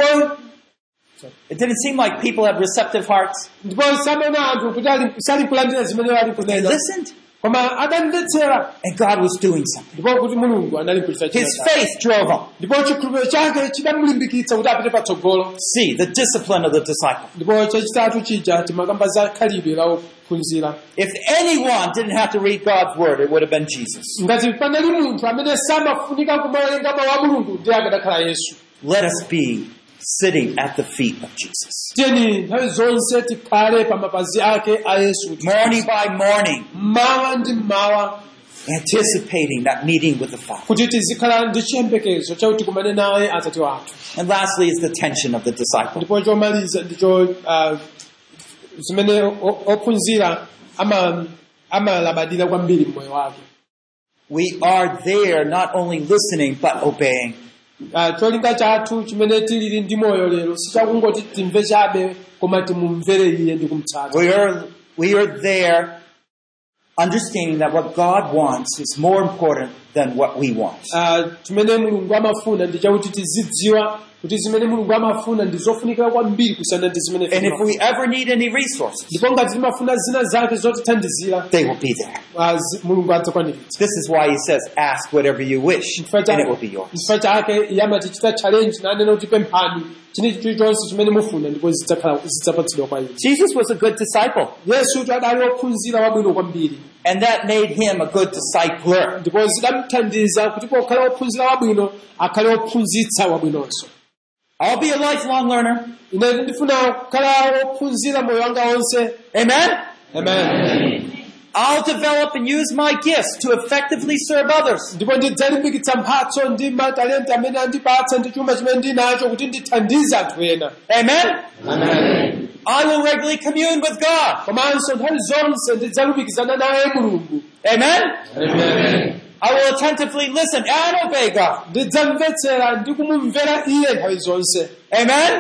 It didn't seem like people had receptive hearts. ndipo samena anthu kuti ali- sali kulandira zimene ali They kunena listened, koma adamvetsera and God was doing something. ndipo kuti mulungu anali kulitsa His faith drove him. ndipo chikhulupiriro chake chidamulimbikitsa kuti apite patsogolo See, the discipline of the disciple. ndipo chachitatu chija timakamba za khalidwe la ophunzira If anyone didn't have to read God's word, it would have been Jesus. ngati panali munthu amene samafunika kumawerenga mawu a mulungu ndiye akadakhala yesu Let us be sitting at the feet of Jesus. tiyeni nthawi zonse tikhale pa mapazi ake a yesu kuti Morning by morning, mmawa ndi mmawa anticipating that meeting with the Father. kuti tizikhala ndi chiyembekezo chakuti tikumane naye atate wathu And lastly is the tension of the disciple. ndipo chomaliza ndicho ah, zimene o- ophunzira ama- amalabadira kwambiri mmoyo wake We are there not only listening, but obeying. Ah, cholinga chathu chimene tilili ndi moyo lero sichakungoti timve chabe koma timumvere iye ndi kumutsata We are, we are there understanding that what God wants is more important than what we want. Ah, chimene mulungu amafuna ndi chakuti tizidziwa kuti zimene mulungu amafuna ndi zofunikira kwambiri kusiyana ndi zimene And if timafuna. we ever need any resources, ndipo ngati timafuna zina zake zotithandizira they will be there. ah, zi- mulungu adzakwaniritsa This is why he says, ask whatever you wish, Chifukwa and it will chake- be yours. chifukwa chake iye amatichita challenge nanena kuti pemphani chilichonse chimene mufuna ndipo zidzakhala- zidzapatsidwa kwa inu Jesus was a good disciple, yesu kuti adali wophunzira wabwino kwambiri and that made him a good discipler. ndipo zidamuthandiza kuti pokhala wophunzira wabwino akhale wophunzitsa wabwinonso I'll be a lifelong learner. ine ndifuna kukhala wophunzira moyo wanga wonse Amen? amen I'll develop and use my gifts to effectively serve others. ndipo ndidzalimbikitsa mphatso ndi matalenti amene andipatsa ndi chuma chimene ndinacho kuti ndithandize anthu ena Amen? I will regularly commune with God. komanso nthawi zonse ndidzalumikizana naye mulungu Amen? I will attentively listen and obey God. ndidzamvetsera ndi kumumvera iye nthawi zonse Amen?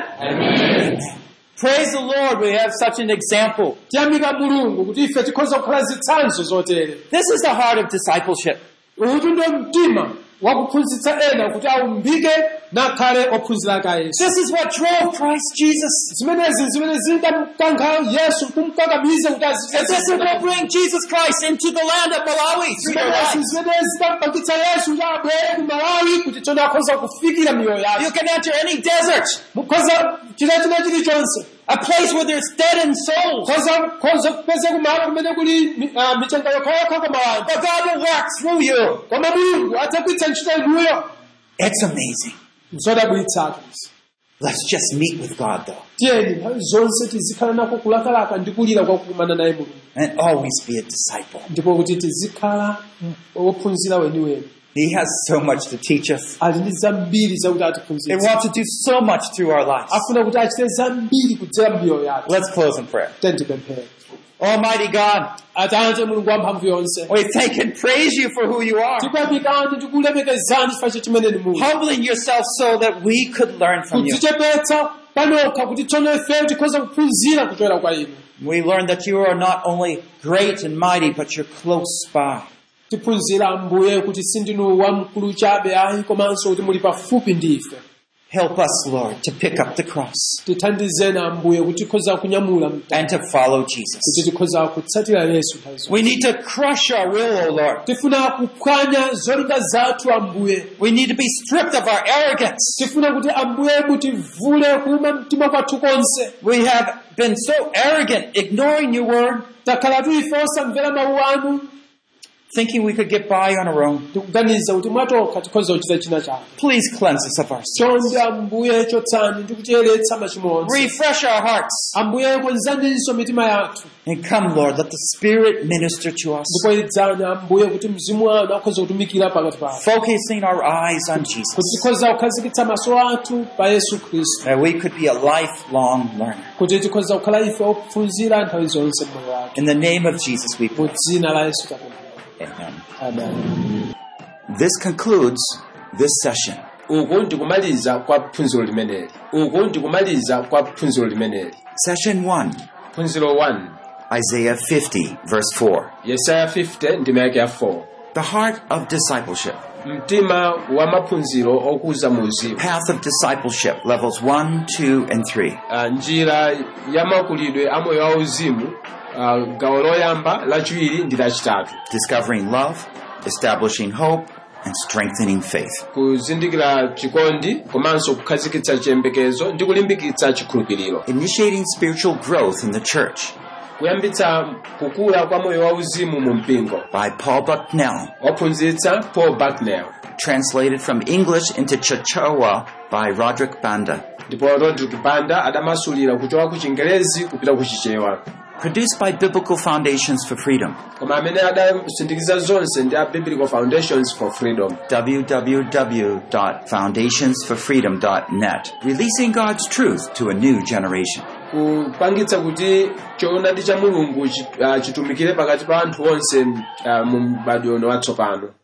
Praise the Lord, we have such an example. tiyamika mulungu kuti ife tikhoza kukhala zitsanzo zotere This is the heart of discipleship. utu ndio mtima wakuphunzitsa ena kuti aumbike nakhale ophunzira ake a yesu This is what drove Christ Jesus. zimenezi zimene zidamkankha yesu kumkakamiza kuti And this is what will bring Jesus Christ into the land of Malawi through your zimenezi lives. zimene zidampangitsa yesu kuti abwere ku malawi kuti tsono akhoza kufikira miyoyo You yake can enter any desert, mukhoza china china chilichonse a place where there's dead in souls. khoza khoza kupeza kumalo kumene kuli mi- ah, michenga yokhayokha koma wanthu But God will work through you. koma mulungu adzagwiritsa ntchito inuyo It's amazing. zodabwitsatu Let's just meet with God though. tiyeni nthawi zonse tizikhala nako kulakalaka ndi kulira kwa kukumana naye mulungu And always be a disciple. ndipo kuti tizikhala wophunzira weniweni He has so much to teach us. ali ndi zambiri zakuti He atiphunzitse wants to do so much through our lives. afuna kuti achite zambiri kudzera mbiyo yake Let's close in prayer. tendipemphere Almighty God, atate mulungu wamphamvu yonse we thank and praise you for who you are. tikuyamikani tikulemekezani chifukwa cha chimene ni mulungu Humbling yourself so that we could learn from you. kudzichepetsa panokha kuti tsono ifeyo tikhoza kuphunzira kuchokera kwa inu We learn that you are not only great and mighty, but you're close by. tiphunzira ambuye kuti sindinu wamkulu chabe ayi komanso kuti muli pafupi ndi ife Help us, Lord, to pick up the cross tithandizeni ambuye kuti tikhoza kunyamula mtanda and to follow kuti Jesus. tikhoza kutsatira yesu nthawi zonse We need to crush our will, O Lord. tifuna kuphwanya zolinga zathu ambuye We need to be stripped of our arrogance. tifuna kuti ambuye mutivule kuuma mtima kwathu konse We have been so arrogant, ignoring your word, takhalatu ife osamvera mawu anu thinking we could get by on our own. tikuganiza kuti mwatokha tikhoza kuchita china chake Please cleanse us of our sins. chonde ambuye chotsani ndi kucheretsa machimo onse Refresh our hearts. ambuye konzaninso mitima yathu And come, Lord, let the Spirit minister to us, ndipo idzani ambuye kuti mzimu wanu akhoza kutumikira pakati pathu focusing our eyes on Jesus, kuti tikhoza kukhazikitsa maso athu pa yesu khristu that we could be a lifelong learner. kuti tikhoza kukhala ife ophunzira nthawi zonse mmoyo wake In the name of Jesus, we mu pray. dzina la yesu tapemphera Amen. amen This concludes this session. uku ndikumaliza kwa phunziro limeneli uku ndikumaliza kwa phunziro limeneli Session 1, phunziro 1 Isaiah 50, verse 4. yesaya 50 ndima yake ya 4 The heart of discipleship. mtima wa maphunziro okuza mu uzimu Path of discipleship, levels 1, 2, and 3. Ah, njira ya makulidwe a moyo wauzimu ah, gawo loyamba lachiwiri ndi lachitatu Discovering love, establishing hope, and strengthening faith. kuzindikira chikondi komanso kukhazikitsa chiyembekezo ndi kulimbikitsa chikhulupiriro Initiating spiritual growth in the church kuyambitsa kukula kwa moyo wauzimu mu mpingo by Paul Bucknell. waphunzitsa paul bucknell Translated from English into Chichewa by Roderick Banda. ndipo rodrick banda adamasulira kuchoka ku chingerezi kupita ku chichewa Produced by Biblical Foundations for Freedom. koma amene adasindikiza zonse ndi a biblical foundations for freedom www.foundationsforfreedom.net. Releasing God's truth to a new generation. kupangitsa kuti choonadi cha mulungu chi- ah, chitumikire pakati pa anthu onse ah, mu mbadwo ono watsopano